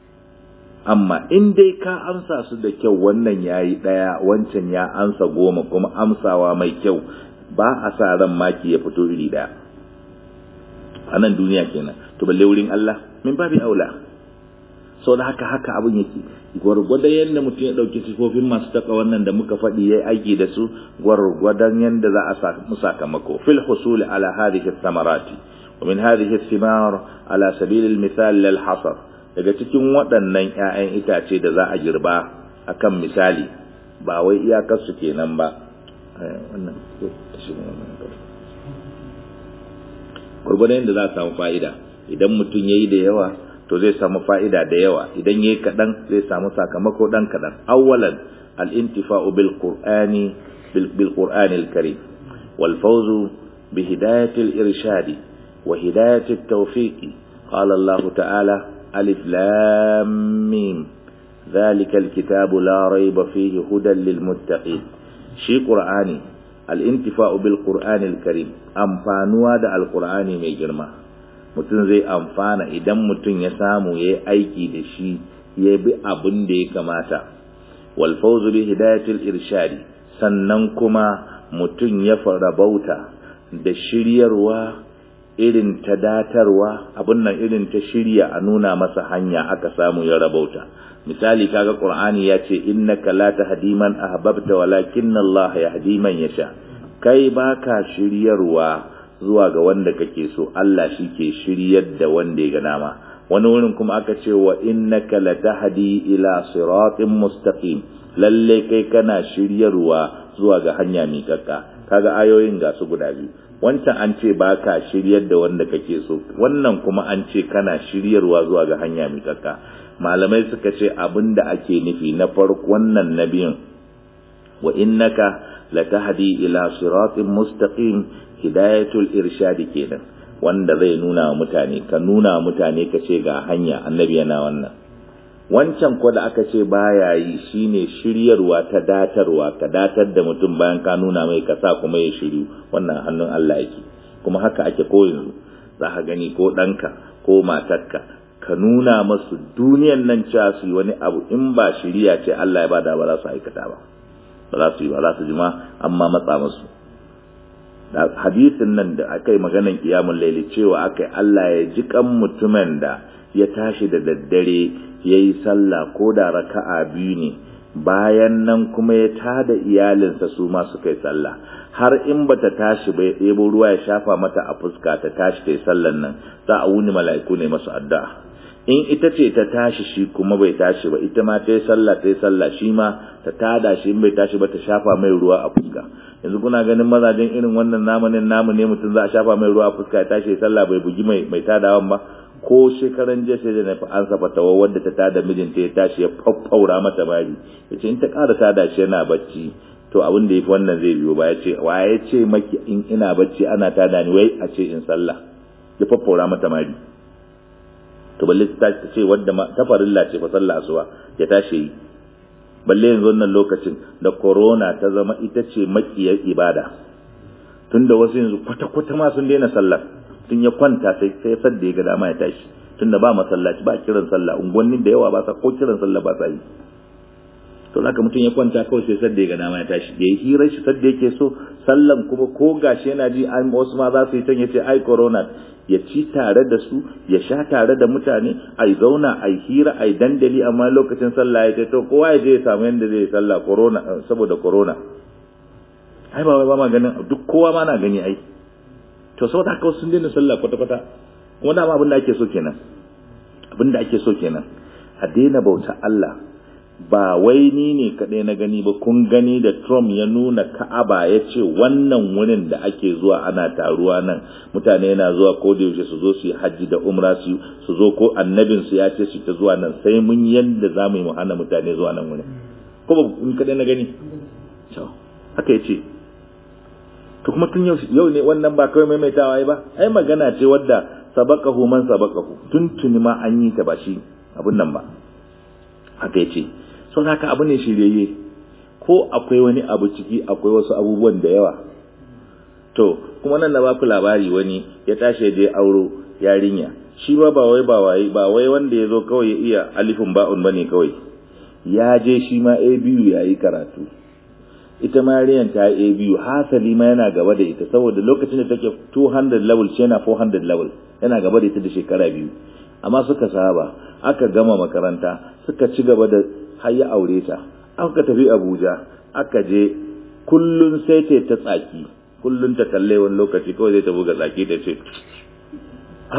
Speaker 1: amma in dai ka amsa su da kyau wannan ya yi ɗaya wancan ya amsa goma kuma amsawa mai kyau ba a sa ran maki ya fito iri ɗaya a nan duniya kenan to balle wurin Allah min babi aula sau da haka haka abin yake gwargwadon yadda mutum ya ɗauki sifofin masu taka wannan da muka faɗi ya aiki da su gwargwadon yadda za a samu sakamako fil husuli ala hadhihi samarati wa min hadhihi thimar ala sabil al misal lil hasar daga cikin waɗannan ƴaƴan itace da za a girba akan misali ba wai iyakar su kenan ba wannan gwargwadon yadda za a samu fa'ida idan mutum ya yi da yawa to zai samu fa'ida da yawa idan ya yi kaɗan zai samu sakamako ɗan kaɗan awwalan al'intifa'u bil ƙur'ani bil ƙur'ani al-karim wal fawzu bi hidayatil irshadi wa hidayatil tawfiqi qala Allah ta'ala alif lam mim ذلك الكتاب لا ريب فيه هدى للمتقين شي قرآني الانتفاع بالقرآن الكريم أمفانوا دا القرآن mai girma. mutum zai amfana idan mutum ya samu ya yi aiki da shi ya bi abin da ya kamata wal fawzu bi hidayatil irshadi sannan kuma mutum ya farabauta da shiryarwa irin ta datarwa abin nan irin ta shirya a nuna masa hanya aka samu ya rabauta misali kaga qur'ani ya ce innaka la tahdi man ahbabta walakinna Allah yahdi man yasha kai baka shiryarwa zuwa ga wanda kake so Allah shi ke shiryar da wanda ya ga nama wani wurin kuma aka ce wa innaka latahdi ila siratin mustaqim lalle kai kana shiryarwa zuwa ga hanya miƙaƙƙa kaga ayoyin ga su guda biyu wancan an ce baka shiryar da wanda kake so wannan kuma an ce kana shiryarwa zuwa ga hanya miƙaƙƙa malamai suka ce abinda ake nufi na farko wannan nabiyin wa innaka latahdi ila siratin mustaqim hidayatul irshadi kenan wanda zai nuna wa mutane ka nuna wa mutane ka ce ga hanya annabi yana wannan wancan ko da aka ce baya yi shine shiryarwa ta datarwa ka datar da mutum bayan ka nuna mai ka sa kuma ya shiryu wannan hannun Allah yake kuma haka ake ko yanzu za ka gani ko ɗanka ko matarka ka nuna masu duniyan nan cewa su yi wani abu in ba shiriya ce Allah ya bada ba za su aikata ba ba za su yi ba za su ji ma amma matsa musu hadisin nan da aka yi maganan kiyamun laili cewa aka yi Allah ya ji kan mutumin da ya tashi da daddare ya yi sallah ko da raka'a biyu ne bayan nan kuma ya tada iyalinsa su ma suka yi sallah har in bata tashi ba ya ɗebo ruwa ya shafa mata a fuska ta tashi ta yi sallan nan za a wuni mala'iku ne masu addu'a in ita ce ta tashi shi kuma bai tashi ba ita ma ta yi sallah ta yi sallah shi ma ta tada shi in bai tashi ba ta shafa mai ruwa a fuska yanzu kuna ganin mazajen irin wannan namanin namu ne mutum za a shafa mai ruwa a fuska ya tashi sallah bai bugi mai mai tadawan ba ko shekaran jiya sai da na fi ansa fatawa wadda ta tada mijinta ya tashi ya faffaura mata bari ya ce in ta ƙara tada shi yana bacci to abin da ya fi wannan zai biyo ba ya ce wa ya ce maki in ina bacci ana tada ni wai a ce in sallah ya faffaura mata mari to balle ta ce wadda ta farilla ce fa sallah asuba ya tashi yi balle yanzu wannan lokacin da corona ta zama ita ce makiyar ibada tunda wasu yanzu kwata-kwata ma sun daina sallar tun ya kwanta sai sai sadda ya ga dama ya tashi tunda ba masallaci ba kiran sallah unguwannin da yawa ba sa ko kiran sallah ba sa yi to haka mutum ya kwanta kawai sai sadda ya ga dama ya tashi da ya hira shi sadda yake so sallan kuma ko gashi yana ji an wasu ma za su yi can ya ce ai corona ya ci tare da su ya sha tare da mutane ai zauna ai hira ai dandali amma lokacin sallah ya ce to kowa ya je ya samu yanda zai yi sallah corona saboda corona ai ba wai ba ma ganin duk kowa ma na gani ai to saboda haka sun daina sallah kwata kwata kuma dama abin da ake so kenan abin da ake so kenan a daina bauta Allah ba wai ni ne kaɗai na gani ba kun gani da Trump ya nuna Ka'aba ya ce wannan wurin da ake zuwa ana taruwa nan mutane yana zuwa ko da yaushe su zo su yi hajji da umra su su zo ko annabin su ya ce su ta zuwa nan sai mun yanda za mu yi mu hana mutane zuwa nan wurin ko ba kun kaɗai na gani haka ya ce to kuma tun yau ne wannan ba kawai maimaitawa ba ai magana ce wadda sabaqahu man sabaqahu tun tuni ma an yi ta ba shi abun nan ba haka ya ce sau da haka abu ne shiryayye ko akwai wani abu ciki akwai wasu abubuwan da yawa to kuma nan na ba ku labari wani ya tashi je auro yarinya shi ba ba wai ba wai ba wai wanda ya zo kawai ya iya alifin ba'un bane kawai ya je shi ma a biyu ya yi karatu ita ma yarinyar ta yi a biyu hasali ma yana gaba da ita saboda lokacin da take 200 level shi yana 400 level yana gaba da ita da shekara biyu amma suka saba aka gama makaranta suka ci gaba da har ya aure ta aka tafi abuja aka je kullun sai ce ta tsaki kullun ta kalle wani lokaci kawai zai ta buga tsaki ta ce a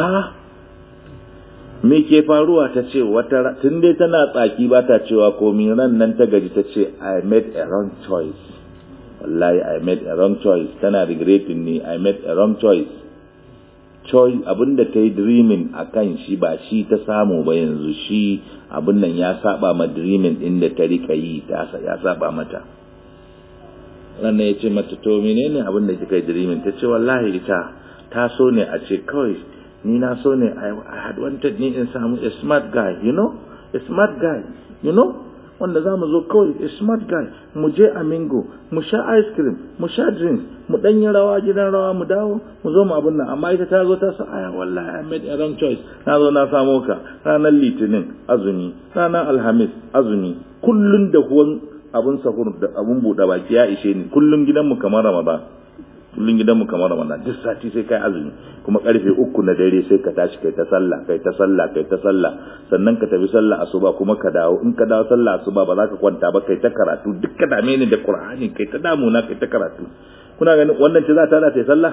Speaker 1: me ke faruwa ta ce wata tun dai tana tsaki ba ta cewa komi ran nan ta gaji ta ce i made a wrong choice wallahi i made a wrong choice tana regretting ni i made a wrong choice choice abinda ta yi dreaming a kan shi ba shi ta samu ba yanzu shi abin nan ya saba ma dreaming din da ta rika yi ta ya saba mata wannan ya ce mata to menene abin da kika yi dreaming ta ce wallahi ita ta so ne a ce kawai ni na so ne I had wanted ni in samu a smart guy you know a smart guy you know wanda za mu zo kawai a smart guy mu je amingo mu sha ice cream mu sha drinks mu dan yi rawa gidan rawa mu dawo mu zo mu abin nan amma ita ta zo ta sa aya wallahi I made a wrong choice na zo na samo ka ranar litinin azumi ranar alhamis azumi kullun da huwan abun sahur da abun buɗe baki ya ishe ni kullun gidanmu kamar ramadan kullun gidanmu kamar ramadan duk sati sai kai azumi kuma karfe uku na dare sai ka tashi kai ta sallah kai ta sallah kai ta sallah sannan ka tafi sallah asuba kuma ka dawo in ka dawo sallah asuba ba za ka kwanta ba kai ta karatu duk ka dame ni da qur'ani kai ta damuna kai ta karatu kuna ganin wannan ce za ta da ta sallah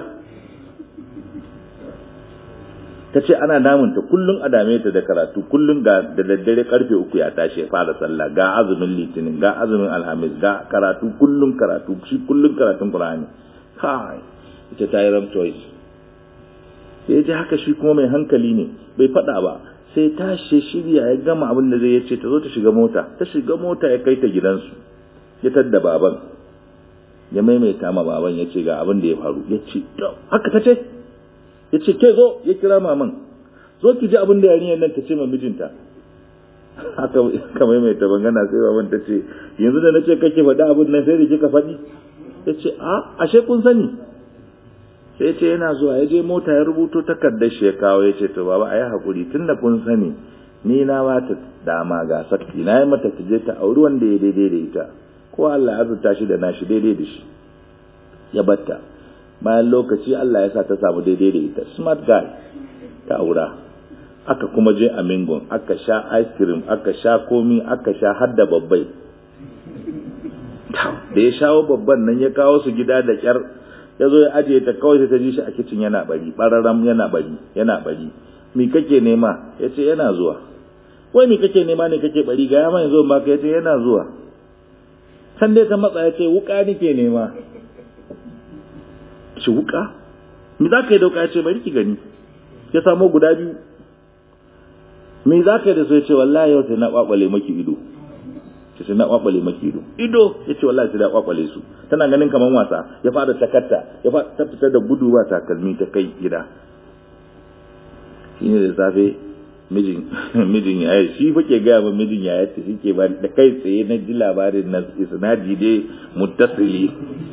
Speaker 1: ta ce ana damunta kullum a dame ta da karatu kullum ga da daddare karfe uku ya tashi ya fara sallah ga azumin litinin ga azumin alhamis ga karatu kullum karatu shi kullum karatun qur'ani kai ita ta yi ram choice sai ji haka shi kuma mai hankali ne bai faɗa ba sai tashi shirya ya gama abin da zai ya ce ta zo ta shiga mota ta shiga mota ya kai ta gidansu ya tadda baban ya maimaita ma baban ya ce ga abin da ya faru ya ce haka ta ce ya ce ke zo ya kira maman zo ki ji abin da yarinyar nan ta ce ma mijinta haka ka maimaita bangana sai baban ta ce yanzu da na ce kake faɗi abin nan sai da kika faɗi ya ce a ashe kun sani sai ce yana zuwa ya je mota ya rubuto takardar shi ya kawo ya ce to baba a yi haƙuri tun da kun sani ni na ba ta dama ga sakki na yi mata ta je ta auri wanda ya daidai da ita ko Allah ya azurta shi da nashi daidai da shi ya batta bayan lokaci Allah ya sa ta samu daidai da ita smart guy ta aura aka kuma je a mingon aka sha ice cream aka sha komi aka sha har da babbai da ya shawo babban nan ya kawo su gida da kyar ya zo ya ajiye ta kawai sai ta ji shi a kicin yana bari bararam yana bari yana bari mi kake nema ya ce yana zuwa wai mi kake nema ne kake bari ga yamma yanzu ba ka ya ce yana zuwa can dai ta matsa ya ce wuka nike nema shi wuka me za ka yi dauka ya ce bari ki gani ya samo guda biyu me za ka yi da su ya ce wallahi yau sai na kwakwale maki ido ce sai na kwakwale maki ido ido ya ce wallahi sai na kwakwale su tana ganin kamar wasa ya fara takarta ya fara ta fitar da gudu ba takalmi ta kai gida shine da safe mijin mijin ya yi shi fake gaya min mijin ya yi shi ke ba da kai tsaye na ji labarin na isnadi dai muttasili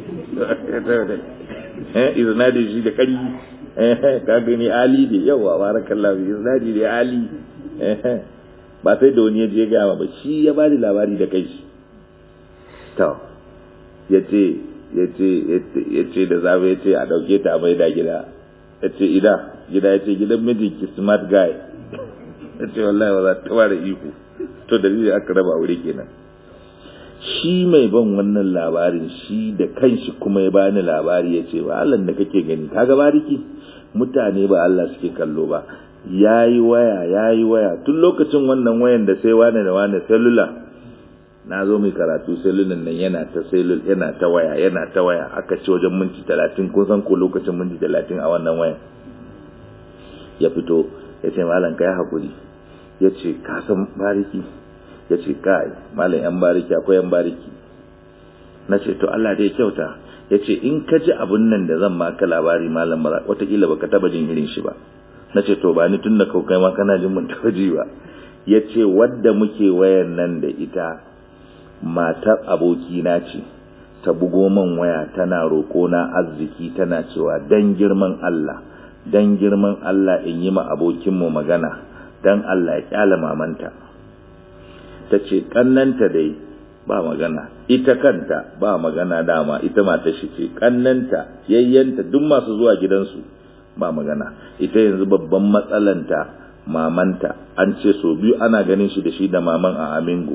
Speaker 1: isnadin shi da kari ka gani ali ne yawa barakallahu isnadi da ali ba sai da wani ya je gaya ba shi ya bani labari da kai shi to yace yace yace da zabe yace a dauke ta mai da gida yace ida gida yace gidan mijinki smart guy yace wallahi ba za ta fara iko to dalilin aka raba aure kenan shi mai ban wannan labarin shi da kanshi kuma ya bani labari ya ce ba Allah da kake gani kaga bariki mutane ba Allah suke kallo ba yayi waya yayi waya tun lokacin wannan wayan da sai wani da wani cellular na zo mai karatu cellular nan yana ta cellul yana ta waya yana ta waya aka ce wajen minti talatin kun san ko lokacin minti talatin a wannan wayan ya fito ya ce malam ka yi hakuri ya ce ka san bariki ya ce kai malam yan bariki akwai yan bariki na ce to Allah dai kyauta ya ce in ka ji abun nan da zan maka labari malam ba watakila baka taba jin irin shi ba na ce to ba ni tun da kai ma kana jin mun taba ji ba ya ce wadda muke wayan nan da ita matar abokina ce ta bugo man waya tana roƙo na arziki tana cewa dan girman Allah dan girman Allah in yi ma abokinmu magana dan Allah ya kyala mamanta ta ce kannanta dai ba magana ita kanta ba magana dama ita mata shi ce kannanta yayyanta duk masu zuwa gidansu ba magana ita yanzu babban matsalanta mamanta an ce so biyu ana ganin shi da shi da maman a amingu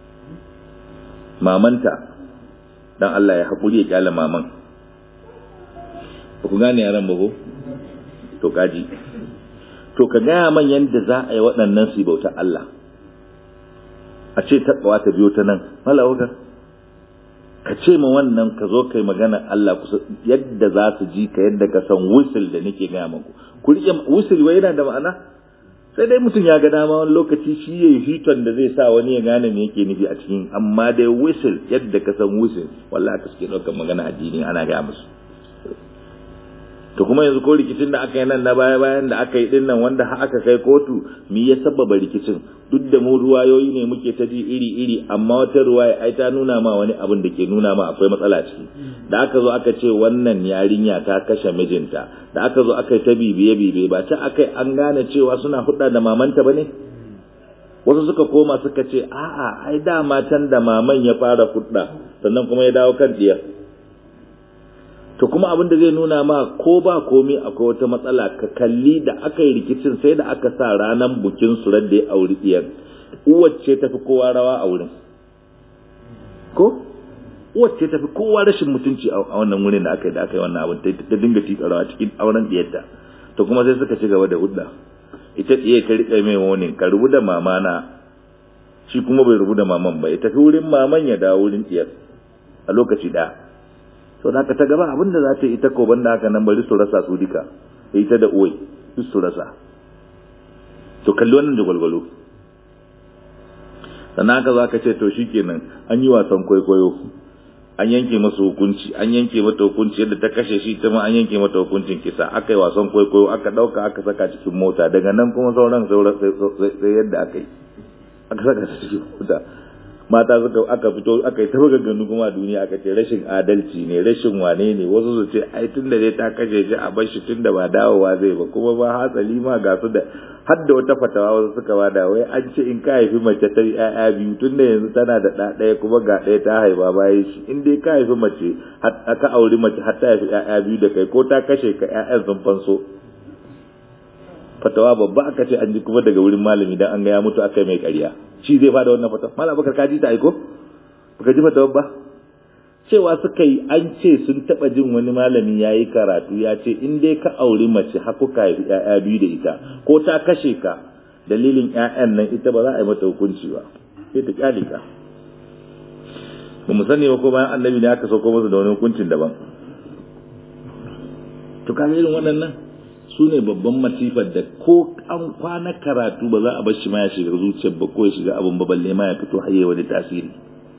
Speaker 1: mamanta dan Allah ya haƙuri ya kyale maman ba ku gane yaran ba ko to kaji to ka gaya man yadda za a yi waɗannan su bauta Allah a ce taɓawa ta biyo ta nan malawaka ka ce ma wannan ka zo kai magana Allah kusa yadda za su ji ka yadda ka san wusul da nake gaya maku ku rike wusul wai yana da ma'ana sai dai mutum ya ga dama wani lokaci shi yayi hiton da zai sa wani ya gane me yake nufi a cikin amma dai wusul yadda ka san wusul wallahi ka suke ɗaukar magana addini ana gaya musu to kuma yanzu ko rikicin da aka yi nan na baya bayan da aka yi din nan wanda aka kai kotu mi ya sababa rikicin duk da mu ruwayoyi ne muke ta ji iri iri amma wata ruwaya ai ta nuna ma wani abin da ke nuna ma akwai matsala ciki da aka zo aka ce wannan yarinya ta kashe mijinta da aka zo aka yi ta bibiye bibiye ba ta aka an gane cewa suna hudda da mamanta bane wasu suka koma suka ce a'a ai dama can da maman ya fara hudda sannan kuma ya dawo kan diyar to kuma abin da zai nuna ma ko ba komai akwai wata matsala ka kalli da aka yi rikicin sai da aka sa ranar bukin su da ya auri diyar uwacce tafi kowa rawa a wurin ko uwacce tafi kowa rashin mutunci a wannan wurin da aka yi da aka yi wannan abin ta dinga tika rawa cikin auren diyarta to kuma sai suka ci gaba da hudda ita tsiye ta rika mai wani ka rubu da mamana shi kuma bai rubu da maman ba ya tafi wurin maman ya dawo wurin diyar a lokaci ɗaya so da ta gaba abinda za ta yi ita ko banda haka nan bari su rasa su duka ita da uwai duk su rasa to kalli wannan da gwalgwalo sannan haka za ka ce to shikenan an yi wasan kwaikwayo an yanke masa hukunci an yanke mata hukunci yadda ta kashe shi ta ma an yanke mata hukuncin kisa aka yi wasan kwaikwayo aka dauka aka saka cikin mota daga nan kuma sauran sai yadda aka yi aka saka ta cikin mota mata suka aka fito aka yi ta ganganu kuma a duniya aka ce rashin adalci ne rashin wane ne wasu su ce ai tun da dai ta kashe shi a bar shi tun da ba dawowa zai ba kuma ba hatsali ma ga su da har da wata fatawa wasu suka bada wai an ce in ka haifi mace ta ƴaƴa biyu tun da yanzu tana da ɗa ɗaya kuma ga ɗaya ta haifa bayan shi in dai ka haifi mace ka auri mace har ta haifi ƴaƴa biyu da kai ko ta kashe ka ƴaƴan sun fanso fatawa babba aka ce an ji kuma daga wurin malami dan an ga ya mutu aka mai ƙarya shi zai fada wannan fatawa malam bakar kaji ta aiko baka ji fatawa ba cewa suka yi an ce sun taba jin wani malami ya yi karatu ya ce in dai ka auri mace har kuka haifi ƴaƴa biyu da ita ko ta kashe ka dalilin ƴaƴan nan ita ba za a yi mata hukunci ba sai ta kyale ka ba mu sani ba ko bayan annabi ne aka sauko masa da wani hukuncin daban to kaga irin waɗannan su ne babban masifar da ko an kwana karatu ba za a bar shi ma ya shiga zuciyar ba ko ya shiga abin ba balle ma ya fito haye wani tasiri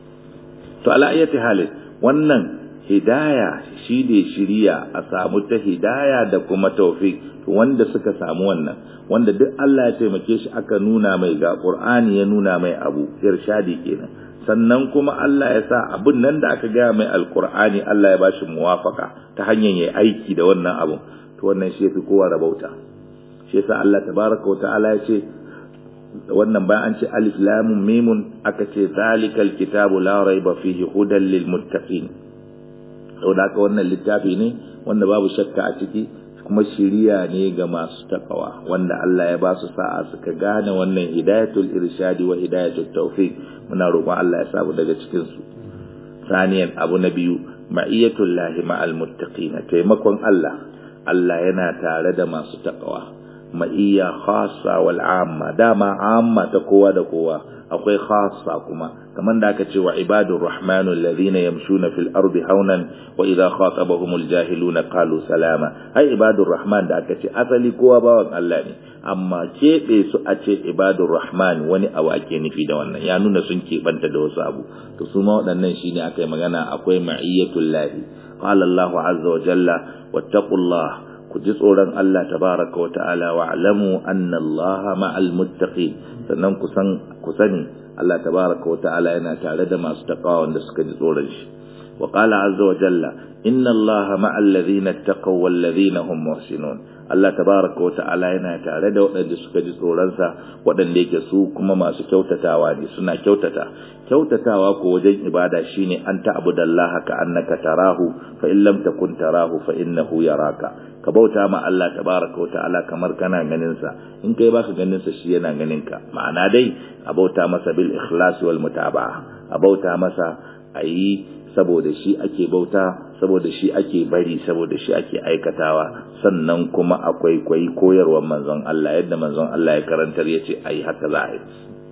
Speaker 1: to ala ayyati halin wannan hidaya shi ne shiriya a samu ta hidaya da kuma tawfiq to wanda suka samu wannan wanda duk Allah ya taimake shi aka nuna mai ga Qur'ani ya nuna mai abu irshadi kenan sannan kuma Allah ya sa abun nan da aka gaya mai alqur'ani Allah ya bashi muwafaka ta hanyar yayi aiki da wannan abun to wannan shi yafi kowa rabauta shi yasa Allah tabaraka wa ta'ala ya ce wannan bayan an ce alif lam mim aka ce zalikal kitabu la raiba fihi hudan lil muttaqin saboda haka wannan littafi ne wanda babu shakka a ciki kuma shiriya ne ga masu takawa wanda Allah ya ba su sa'a suka gane wannan hidayatul irshadi wa hidayatul tawfiq muna roƙon Allah ya samu daga cikin su saniyan abu na biyu ma'iyatul lahi ma'al muttaqin taimakon Allah Allah yana tare da masu takawa ma'iyya khassa wal amma dama amma ta kowa da kowa akwai khassa kuma kamar da aka ce wa ibadur rahmanul ladhina yamshuna fil ardi haunan wa idha khatabahumul jahiluna qalu salama ai ibadur rahman da aka ce asali kowa bawan Allah ne amma keɓe su a ce ibadur rahman wani abu ake nufi da wannan ya nuna sun keɓanta da wasu abu to su ma waɗannan shine aka yi magana akwai ma'iyyatul lahi qala Allahu azza wa jalla wattaqullah ku ji tsoron Allah tabaraka wa ta'ala wa alamu anna Allah ma'al muttaqin sannan ku san ku sani Allah tabaraka wa ta'ala yana tare da masu taqwa wanda suka ji tsoron shi wa qala azza wa jalla inna Allah ma'al ladhina taqaw wal ladhina hum muhsinun Allah tabaraka wa ta'ala yana tare da waɗanda suka ji tsoron sa waɗanda yake su kuma masu kyautatawa ne suna kyautata kyautatawa ko wajen ibada shine an ta'budallaha ka annaka tarahu fa in lam takun tarahu fa innahu yaraka ka bauta ma Allah tabaraka wa ta'ala kamar kana ganin sa in kai baka ganin sa shi yana ganin ka ma'ana dai a bauta masa bil ikhlas wal mutaba'a a bauta masa ayi saboda shi ake bauta saboda shi ake bari saboda shi ake aikatawa sannan kuma akwai kwai koyarwar manzon Allah yadda manzon Allah ya karantar yace ayi haka za a yi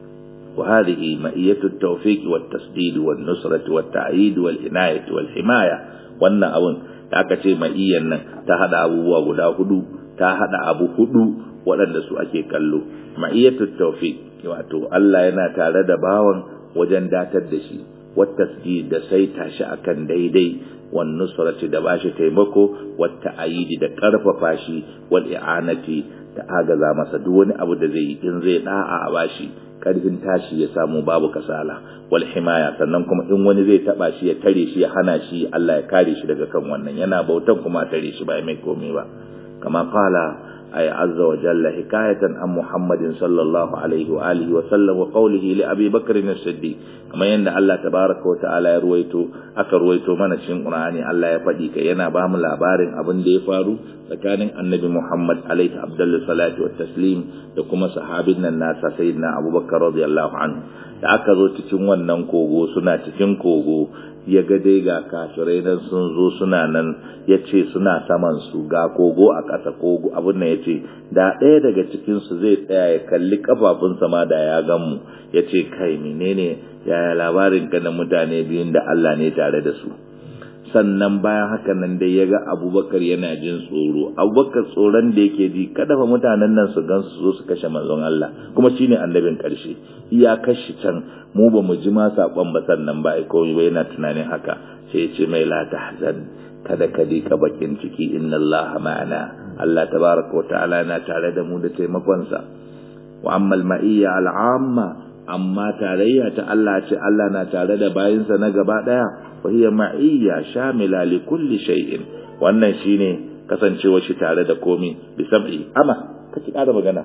Speaker 1: وهذه مئية التوفيق والتسديد والنصرة والتعيد والعناية والحماية wannan abun da aka ce ma'iyyan nan ta hada abubuwa guda hudu ta hada abu hudu waɗanda su ake kallo ma'iyyatu tawfiq wato Allah yana tare da bawan wajen datar da shi wattasdid da saita shi akan daidai wan nusrati da bashi taimako wata ayidi da karfafa shi wal i'anati da agaza masa duk wani abu da zai yi in zai da'a a bashi karfin tashi ya samu babu kasala wal himaya sannan kuma in wani zai taba shi ya tare shi ya hana shi Allah ya kare shi daga kan wannan yana bautan kuma tare shi ba mai komai ba kama qala ay azza wa jalla hikayatan an muhammadin sallallahu alaihi wa alihi wa sallam wa qawlihi li abi bakr as-siddiq kama yanda Allah tabaraka wa ta'ala ya ruwaito aka ruwaito mana cikin qur'ani Allah ya faɗi kai yana ba mu labarin abin da ya faru tsakanin annabi Muhammad alaihi abdullu salatu wa taslim da kuma sahabin nan nasa sayyidina Abubakar radiyallahu anhu da aka zo cikin wannan kogo suna cikin kogo ya ga dai ga kafirai nan sun zo suna nan ya ce suna saman su ga kogo a ƙasa kogo abin nan ya ce da ɗaya daga cikinsu zai tsaya ya kalli kafafunsa ma da ya gan mu ya ce kai menene yaya labarin ka na mutane biyun da Allah ne tare da su sannan bayan haka nan dai ya ga abubakar yana jin tsoro abubakar tsoron da yake ji kada fa mutanen nan su gan su zo su kashe manzon Allah kuma shine annabin karshe iya kashi can mu ba mu ji ma sakon ba sannan ba ai komai ba yana tunanin haka sai ya ce mai la tahzan kada ka ka bakin ciki inna Allah ma'ana Allah tabaraka wa ta'ala na tare da mu da taimakon sa wa amma al-ma'iyya al-amma amma tarayya ta Allah ce Allah na tare da bayinsa na gaba daya وهي معية شاملة لكل شيء wannan shine kasancewa shi tare da komi bi sab'i ama kace kada magana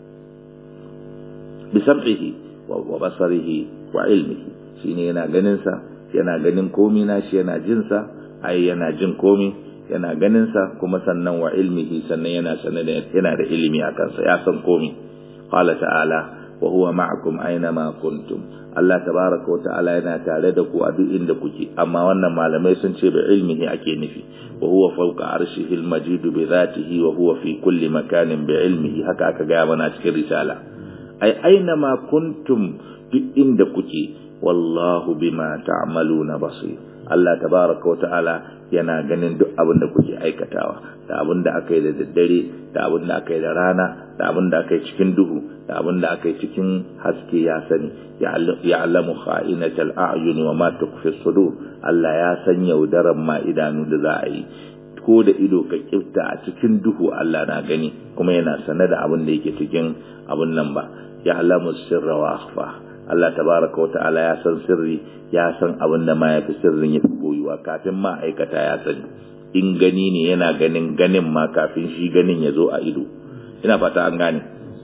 Speaker 1: bi sab'ihi wa basarihi wa ilmihi shine yana ganin sa yana ganin komi na shi yana jin sa ai yana jin komi yana ganin sa kuma sannan wa ilmihi sannan yana sanar da yana da ilimi akan sa ya san komi qala ta'ala wa huwa ma'akum aina ma kuntum Allah tabaraka wa ta'ala yana tare da ku a duk inda kuke amma wannan malamai sun ce bi ilmihi ake nufi wa huwa fawqa arshihi al-majid bi dhatihi wa huwa fi kulli makanin bi ilmihi haka aka ga mana cikin risala ai aina ma kuntum duk inda kuke wallahu bima ta'maluna basir Allah tabaraka wa ta'ala yana ganin duk abin da kuke aikatawa da abin da aka yi da daddare da abin da aka yi da rana da abin da aka yi cikin duhu da abin da aka yi cikin haske ya sani ya'lamu kha'inatal a'yuni wa ma tukfi sudur Allah ya san yaudaran ma idanu da za a yi ko da ido ka kifta a cikin duhu Allah na gani kuma yana sane da abin da yake cikin abin nan ba ya'lamu sirra wa akhfa Allah tabaraka wa ta'ala ya san sirri ya san abin da ma yafi sirrin yafi boyuwa kafin ma aikata ya sani in gani ne yana ganin ganin ma kafin shi ganin ya zo a ido ina fata an gane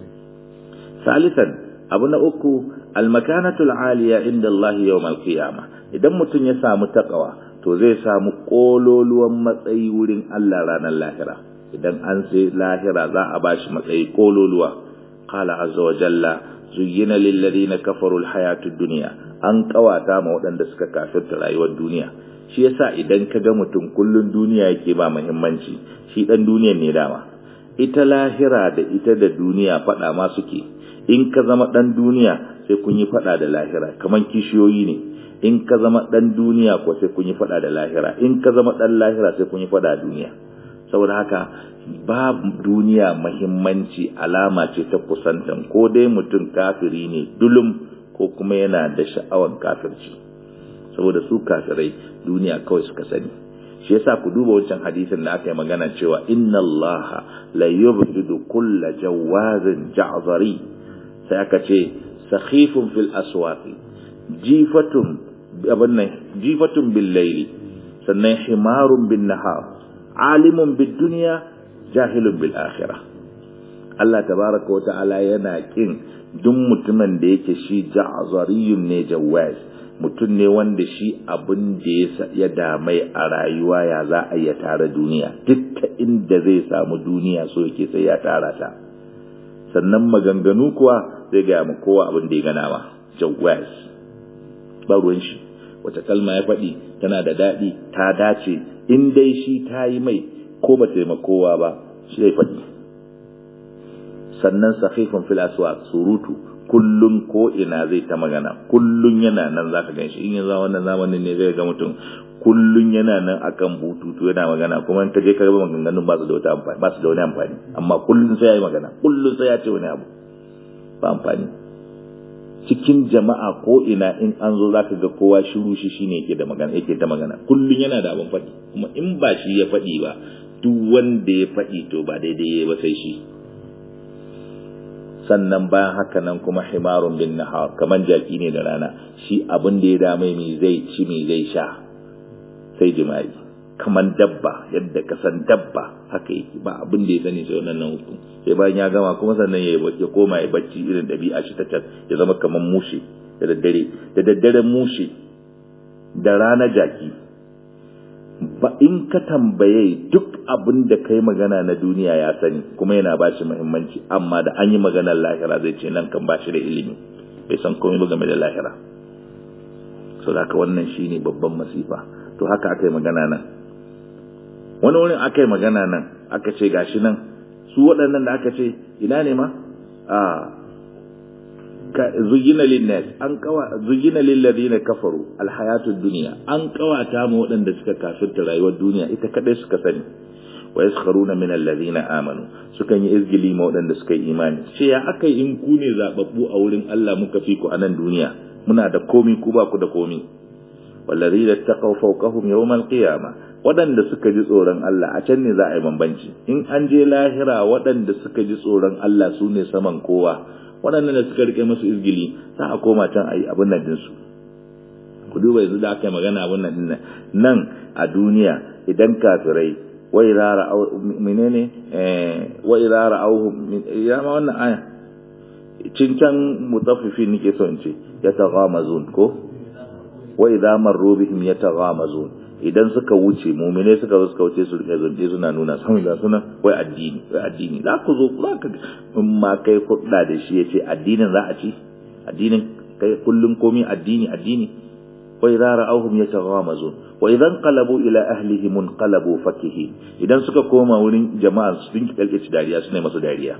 Speaker 1: salisan abu na uku almakanatul aliya inda Allah yawmal qiyama idan mutum ya samu takawa to zai samu kololuwan matsayi wurin Allah ranar lahira idan an sai lahira za a bashi matsayi kololuwa qala azza wa jalla zuyyina lil ladina kafaru al hayatud dunya an kawata ma waɗanda suka kafirta rayuwar duniya shi yasa idan ka ga mutum kullun duniya yake ba muhimmanci shi dan duniyar ne dama ita lahira da ita da duniya fada ma suke in ka zama dan duniya sai kun yi fada da lahira kaman kishiyoyi ne in ka zama dan duniya ko sai kun yi fada da lahira in ka zama dan lahira sai kun yi fada da duniya saboda haka ba duniya muhimmanci alama ce ta kusantan ko dai mutum kafiri ne dulum ko kuma yana da sha'awan kafirci saboda su kafirai duniya kawai suka sani shi yasa ku duba wancan hadisin da aka yi magana cewa inna allaha la yubghidu kulla jawazin ja'zari sai aka ce sakhifun fil aswaqi jifatun abin nan jifatun bil layli sannan himarun bin nahar alimun bid dunya jahilun bil akhirah Allah tabaraka wa ta'ala yana kin duk mutumin da yake shi ja'zariyun ne jawaz mutum ne wanda shi abin da ya damai a rayuwa ya za a iya tara duniya duk ta inda zai samu duniya so yake sai ya tara ta sannan maganganu kuwa zai gaya mu kowa abin da ya gana ma jawaz ba ruwan shi wata kalma ya faɗi tana da daɗi ta dace in dai shi ta yi mai ko ba kowa ba shi zai faɗi sannan sahifin fil aswaq surutu kullun ko ina zai ta magana kullun yana nan zaka ganshi in yanzu wannan zamanin ne zai ga mutum kullun yana nan akan bututu yana magana kuma in ka je ka ga maganganun ba su da wata amfani ba su da wani amfani amma kullun sai ya yi magana kullun sai ya ce wani abu ba amfani cikin jama'a ko ina in an zo zaka ga kowa shiru shi shine yake da magana yake ta magana kullun yana da abin faɗi kuma in ba shi ya faɗi ba duk wanda ya faɗi to ba daidai ya ba sai shi sannan bayan haka nan kuma himarun bin nahar kaman jaki ne da rana shi abin da ya dame mi zai ci mi zai sha sai jima'i kaman dabba yadda ka san dabba haka yake ba abin da ya sani sai wannan hukun sai bayan ya gama kuma sannan ya ya koma ya bacci irin dabi'a shi ta can ya zama kaman mushe da daddare da daddaren mushe da rana jaki ba in ka tambaye duk abin da kai magana na duniya ya sani kuma yana ba shi muhimmanci amma da an yi maganar lahira zai ce nan kan ba shi da ilimi bai san komai ba game da lahira so da haka wannan shine babban masifa to haka aka yi magana nan wani wurin aka yi magana nan aka ce gashi nan su waɗannan da aka ce ina ne ma a zuyina linnas an kawa zuyina lilladheena kafaru alhayatud dunya an kawata mu waɗanda suka kafirta rayuwar duniya ita kadai suka sani wa yaskharuna min alladheena amanu sukan yi izgili ma waɗanda suka yi imani ce ya akai in ku ne zababbu a wurin Allah muka fi ku a nan duniya muna da komi ku ba ku da komi walladheena taqaw fawqahum yawm alqiyamah waɗanda suka ji tsoron Allah a can ne za a yi bambanci in an je lahira waɗanda suka ji tsoron Allah su ne saman kowa waɗannan da suka rike masu izgili za a koma can a yi abin nan dinsu ku duba yanzu da aka yi magana abin nan dinnan nan a duniya idan kafirai wai rara menene wai rara auhu ya ma wannan aya cincan mutaffifin nake so in ce ya taghamazun ko wa idza marru bihim yataghamazun idan suka wuce mumine suka zo suka wuce su rike zunde suna nuna sun ga suna wai addini wai addini za ku zo za ka in ma kai hudda da shi yace addinin za a ci addinin kai kullun komi addini addini wa idza ra'awhum yataghamazun wa idan qalabu ila ahlihim qalabu fakihin idan suka koma wurin jama'a su dinki kalkaci dariya suna masu dariya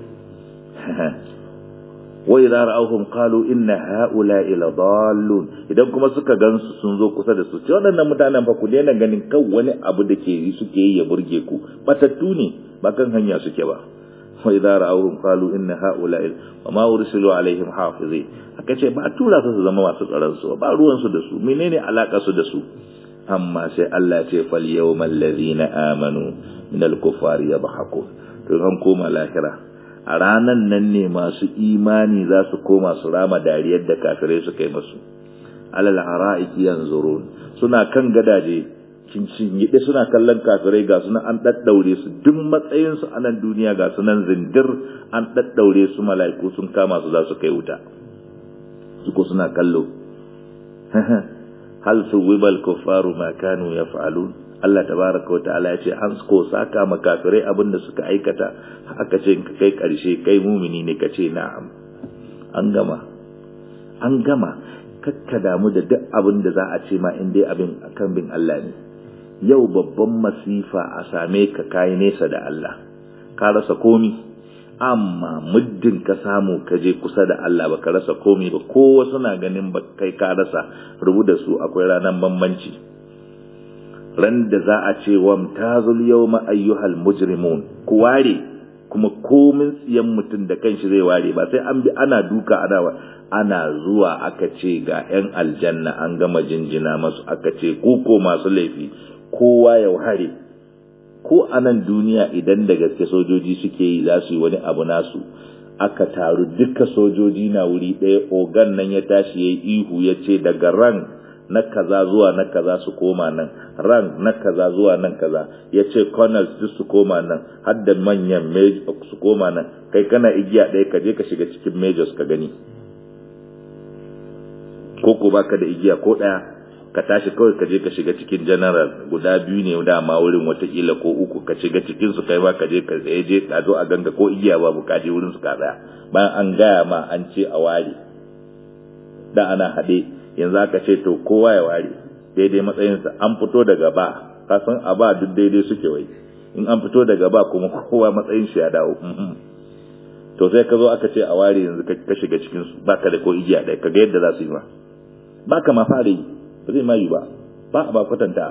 Speaker 1: wa idza ra'awhum qalu inna ha'ula'i ladallun idan kuma suka gansu sun zo kusa da su ce waɗannan mutanen fa ku daina ganin kan wani abu da ke suke yi ya burge ku batattu ne ba kan hanya suke ba wa idza ra'awhum qalu inna ha'ula'i wa ma ursilu alaihim hafizi aka ce ba tura su su zama masu tsaron su ba ruwan su da su menene alaka su da su amma sai Allah ce fal yawmal ladina amanu min al-kuffari yadhakun to an koma lahira a ranan nan ne masu imani za su koma su rama dariyar da kafirai suka yi masu alal ara'iki yanzurun suna kan gadaje cincin suna kallon kafirai ga suna an daddaure su duk matsayin su a nan duniya ga sunan zindir an daddaure su mala'iku sun kama su za su kai wuta su ko suna kallo hal suwibal kuffaru ma kanu yaf'alun Allah tabaraka wa ta'ala ya ce an ko saka makafirai abin da suka aikata aka ce ka kai karshe kai mumini ne ka ce na'am an gama an gama kakka damu da duk abin da za a ce ma in dai abin akan bin Allah ne yau babban masifa a same ka kai nesa da Allah ka rasa komi amma muddin ka samu ka je kusa da Allah baka rasa komi ba kowa suna ganin ba kai ka rasa rubu da su akwai ranar bambanci ran da za a ce wa tazul yawma ayyuhal mujrimun ku ware kuma komin tsiyan mutum da kanshi zai ware ba sai an bi ana duka ana ana zuwa aka ce ga yan aljanna an gama jinjina masu aka ce ku ko masu laifi kowa ya ware ko a nan duniya idan da gaske sojoji suke yi za su yi wani abu nasu aka taru duka sojoji na wuri ɗaya ogan nan ya tashi ya yi ihu ya ce daga ran na kaza zuwa na kaza su koma nan ran na kaza zuwa nan kaza ya ce colonels duk su koma nan har da manyan su koma nan kai kana igiya ɗaya ka je ka shiga cikin majors ka gani ko ko baka da igiya ko daya ka tashi kawai ka je ka shiga cikin general guda biyu ne dama wurin watakila ko uku ka shiga cikin su kai ma ka je ka tsaye je ka zo a ganga ko igiya babu ka je wurin su ka tsaya bayan an gaya ma an ce a ware da ana haɗe yanzu aka ce to kowa ya ware daidai matsayinsa an fito daga ba ka san a ba duk daidai suke wai in an fito daga ba kuma kowa matsayin shi ya dawo to sai ka zo aka ce a ware yanzu ka shiga cikin su baka da ko igiya ɗaya ka ga yadda za su yi ma baka ma fara yi ba zai ma yi ba ba a ba kwatanta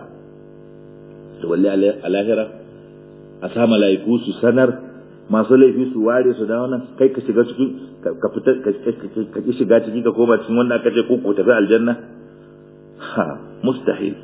Speaker 1: to walle a lahira a sa mala'iku su sanar masu laifi su ware su dawo nan kai ka shiga cikin ka fita ka ki shiga ciki ka koma cikin wanda aka ce ko ko tafi aljanna ha mustahil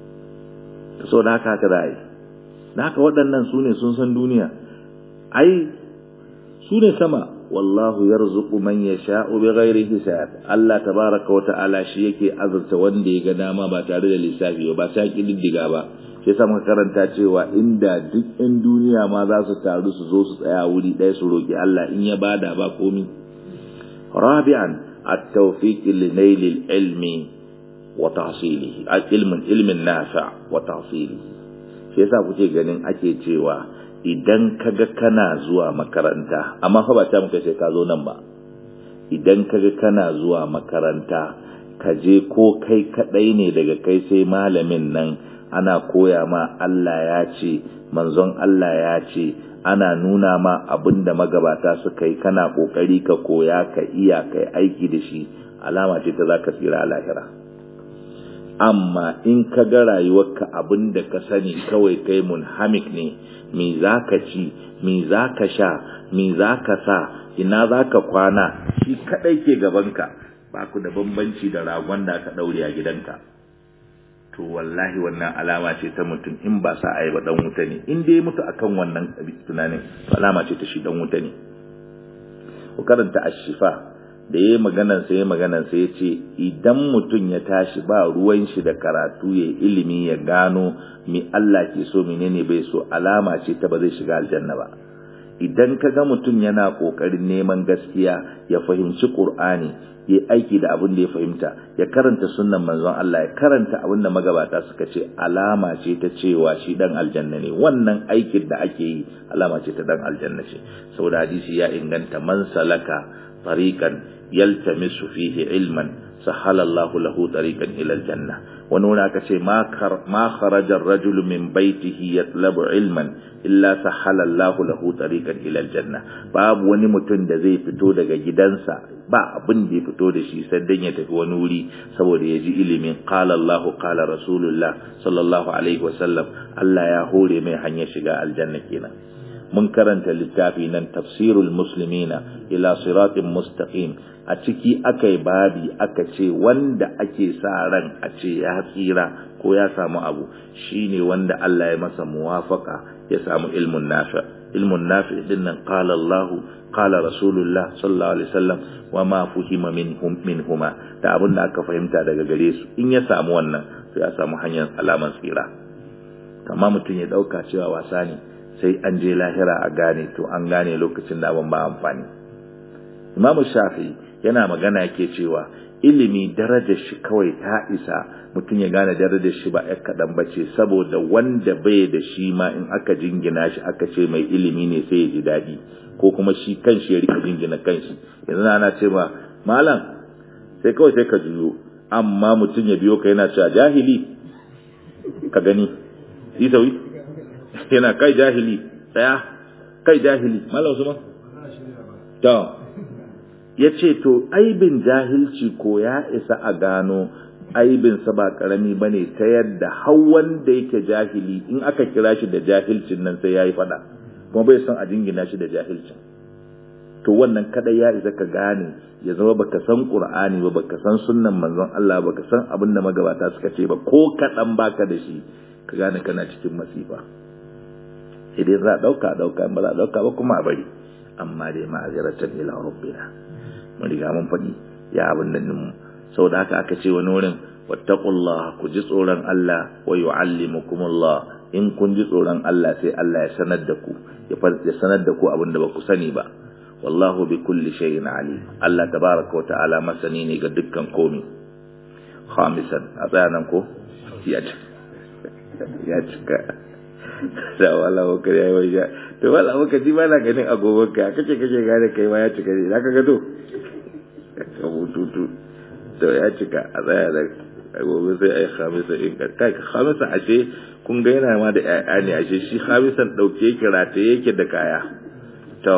Speaker 1: to so da haka haka za a yi da haka waɗannan su ne sun san duniya ai su ne sama wallahu yarzuqu man yasha'u bighairi hisab Allah tabaraka wa ta'ala shi yake azurta wanda ya ga dama ba tare da lissafi ba sai kididdiga ba sai sa muka karanta cewa inda duk ɗan duniya ma za su taru su zo su tsaya wuri ɗaya su roki Allah in ya bada ba komi rabi'an at-tawfiq li nail al-ilmi wa tahsilihi ilmin ilmin nafi' wa tahsilihi shi yasa kuke ganin ake cewa idan kaga kana zuwa makaranta amma fa ba ta muka sai ka zo nan ba idan kaga kana zuwa makaranta ka je ko kai kadai ne daga kai sai malamin nan ana koya ma Allah ya ce manzon Allah ya ce ana nuna ma abinda magabata suka yi kana kokari ka koya ka iya kai aiki da shi alama ce ta zaka tsira a lahira amma in ka ga rayuwarka abin da ka sani kawai kai munhamik ne me za ka ci me za ka sha me za ka sa ina za ka kwana shi kadai ke gabanka ba ku da bambanci da ragon da aka daure a gidanka to wallahi wannan alama ce ta mutum in ba sa a yi ba dan wuta ne in dai mutu akan wannan tunanin to alama ce ta shi dan wuta ne ku karanta ashifa da ya yi maganansa ya maganansa ya ce idan mutum ya tashi ba ruwan shi da karatu ya ilimi ya gano mi Allah ke so menene bai so alama ce ta ba zai shiga aljanna ba idan ka ga mutum yana kokarin neman gaskiya ya fahimci qur'ani ya aiki da abin da ya fahimta ya karanta sunnan manzon Allah ya karanta abin da magabata suka ce alama ce ta cewa shi dan aljanna ne wannan aikin da ake yi alama ce ta dan aljanna ce saboda hadisi ya inganta man salaka tariqan yaltamisu fihi ilman sahala Allahu lahu tariqan ila aljanna wani wani aka ce ma kharaja ar-rajul min baytihi yatlabu ilman illa sahala Allahu lahu tariqan ila aljanna babu wani mutum da zai fito daga gidansa ba abin da ya fito da shi sai dan ya tafi wani wuri saboda ya ji ilimin qala Allahu qala rasulullah sallallahu alaihi wasallam Allah ya hore mai hanyar shiga aljanna kenan mun karanta littafi nan tafsirul muslimina ila siratin mustaqim a ciki aka yi babi aka ce wanda ake sa ran a ce ya tsira ko ya samu abu shine wanda Allah ya masa muwafaka ya samu ilmun nafi ilmun nafi din nan qala Allah qala rasulullah sallallahu alaihi wasallam wa ma fuhima minhum minhuma da abin da aka fahimta daga gare su in ya samu wannan sai ya samu hanyar alaman tsira amma mutum ya dauka cewa wasa ne sai an je lahira a gane to an gane lokacin da abin ba amfani imamu shafi yana magana yake cewa ilimi darajar shi kawai ta isa mutum ya gane darajar shi ba ya kaɗan ba ce saboda wanda bai da shi ma in aka jingina shi aka ce mai ilimi ne sai ya ji daɗi ko kuma shi kan shi ya rika jingina kan shi yanzu ana ce ma malam sai kawai sai ka juyo amma mutum ya biyo ka yana cewa jahili ka gani isawi yana kai jahili tsaya kai jahili malam usman to ya ce to aibin jahilci ko ya isa a gano aibinsa ba karami ba ne ta yadda hawan da yake jahili in aka kira shi da jahilcin nan sai ya yi fada kuma bai son a jingina shi da jahilcin to wannan kada ya isa ka gane ya zama baka san qur'ani ba baka san sunnan manzon Allah baka san abin da magabata suka ce ba ko kaɗan baka da shi ka gane kana cikin masifa idan za a ɗauka a ɗauka ba za a ɗauka ba kuma a bari amma dai ma'aziratan ila rabbina mun riga mun faɗi ya abin da mu sau da haka aka ce wani wurin wattaqullah ku ji tsoron Allah wa yu'allimukumullah in kun ji tsoron Allah sai Allah ya sanar da ku ya sanar da ku abin da ba ku sani ba wallahu bi kulli shay'in alim Allah tabaraka wa ta'ala masani ne ga dukkan komi khamisan a tsayanan ko ya cika ya cika da wala wakar ya yi wajen to wala wakar ji ba na ganin agogon ka kace kace gane kai ma ya cika ne zaka ga to ka bututu to ya cika a tsaya da gobe sai ai khamisa in kai khamisa ashe kun ga yana ma da ƴaƴa ne ashe shi khamisan dauke yake rataye yake da kaya to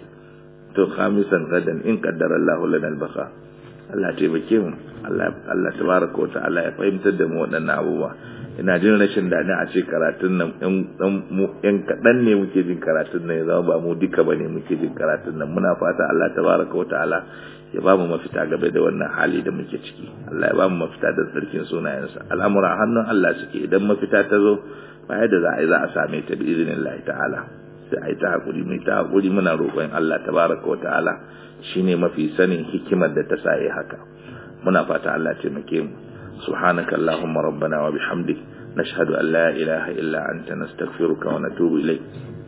Speaker 1: to khamisan gadan in qaddara Allahu lana al-baqa Allah taimake mu Allah Allah tabaraka wa ta'ala ya fahimtar da mu waɗannan abubuwa ina jin rashin dani a ce karatun nan ɗan kaɗan ne muke jin karatun nan ya zama ba mu duka ba ne muke jin karatun nan muna fata Allah tabaraka wa ta'ala ya ba mu mafita game da wannan hali da muke ciki Allah ya ba mu mafita da sarkin sunayensa al'amura hannun Allah suke idan mafita ta zo ba yadda za a yi za a same ta bi izinin Allah ta'ala sai a yi ta hakuri mai ta hakuri muna roƙon Allah tabaraka wa ta'ala shine mafi sanin hikimar da ta sa yi haka muna fata Allah taimake mu سبحانك اللهم ربنا وبحمدك نشهد أن لا إله إلا أنت نستغفرك ونتوب إليك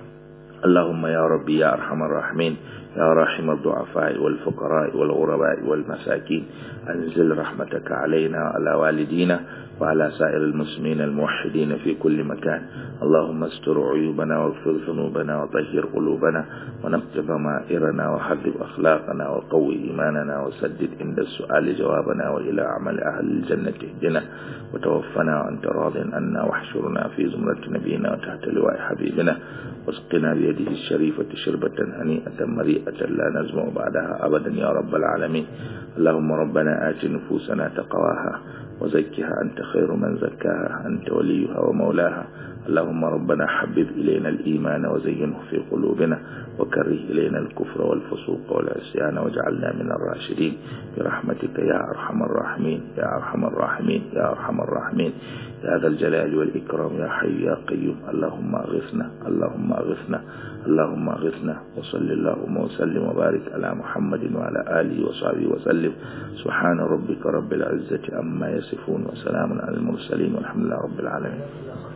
Speaker 1: اللهم يا ربي يا أرحم الراحمين يا راحم الضعفاء والفقراء والغرباء والمساكين أنزل رحمتك علينا وعلى والدينا وعلى سائر المسلمين الموحدين في كل مكان اللهم استر عيوبنا واغفر ذنوبنا وطهر قلوبنا ونقض ضمائرنا وحبب أخلاقنا وقوي إيماننا وسدد عند السؤال جوابنا وإلى عمل أهل الجنة اهدنا وتوفنا وأنت راض عنا واحشرنا في زمرة نبينا وتحت لواء حبيبنا واسقنا بيده الشريفة شربة هنيئة مريئة لا نزمع بعدها أبدا يا رب العالمين اللهم ربنا آت نفوسنا تقواها وزكها أنت خير من زكاها أنت وليها ومولاها اللهم ربنا حبب إلينا الإيمان وزينه في قلوبنا وكره إلينا الكفر والفسوق والعصيان واجعلنا من الراشدين برحمتك يا أرحم الراحمين يا أرحم الراحمين يا أرحم الراحمين يا ذا الجلال والإكرام يا حي يا قيوم اللهم أغثنا اللهم أغثنا اللهم أغثنا وصل اللهم وسلم وبارك على محمد وعلى آله وصحبه وسلم سبحان ربك رب العزة عما يصفون وسلام على المرسلين والحمد لله رب العالمين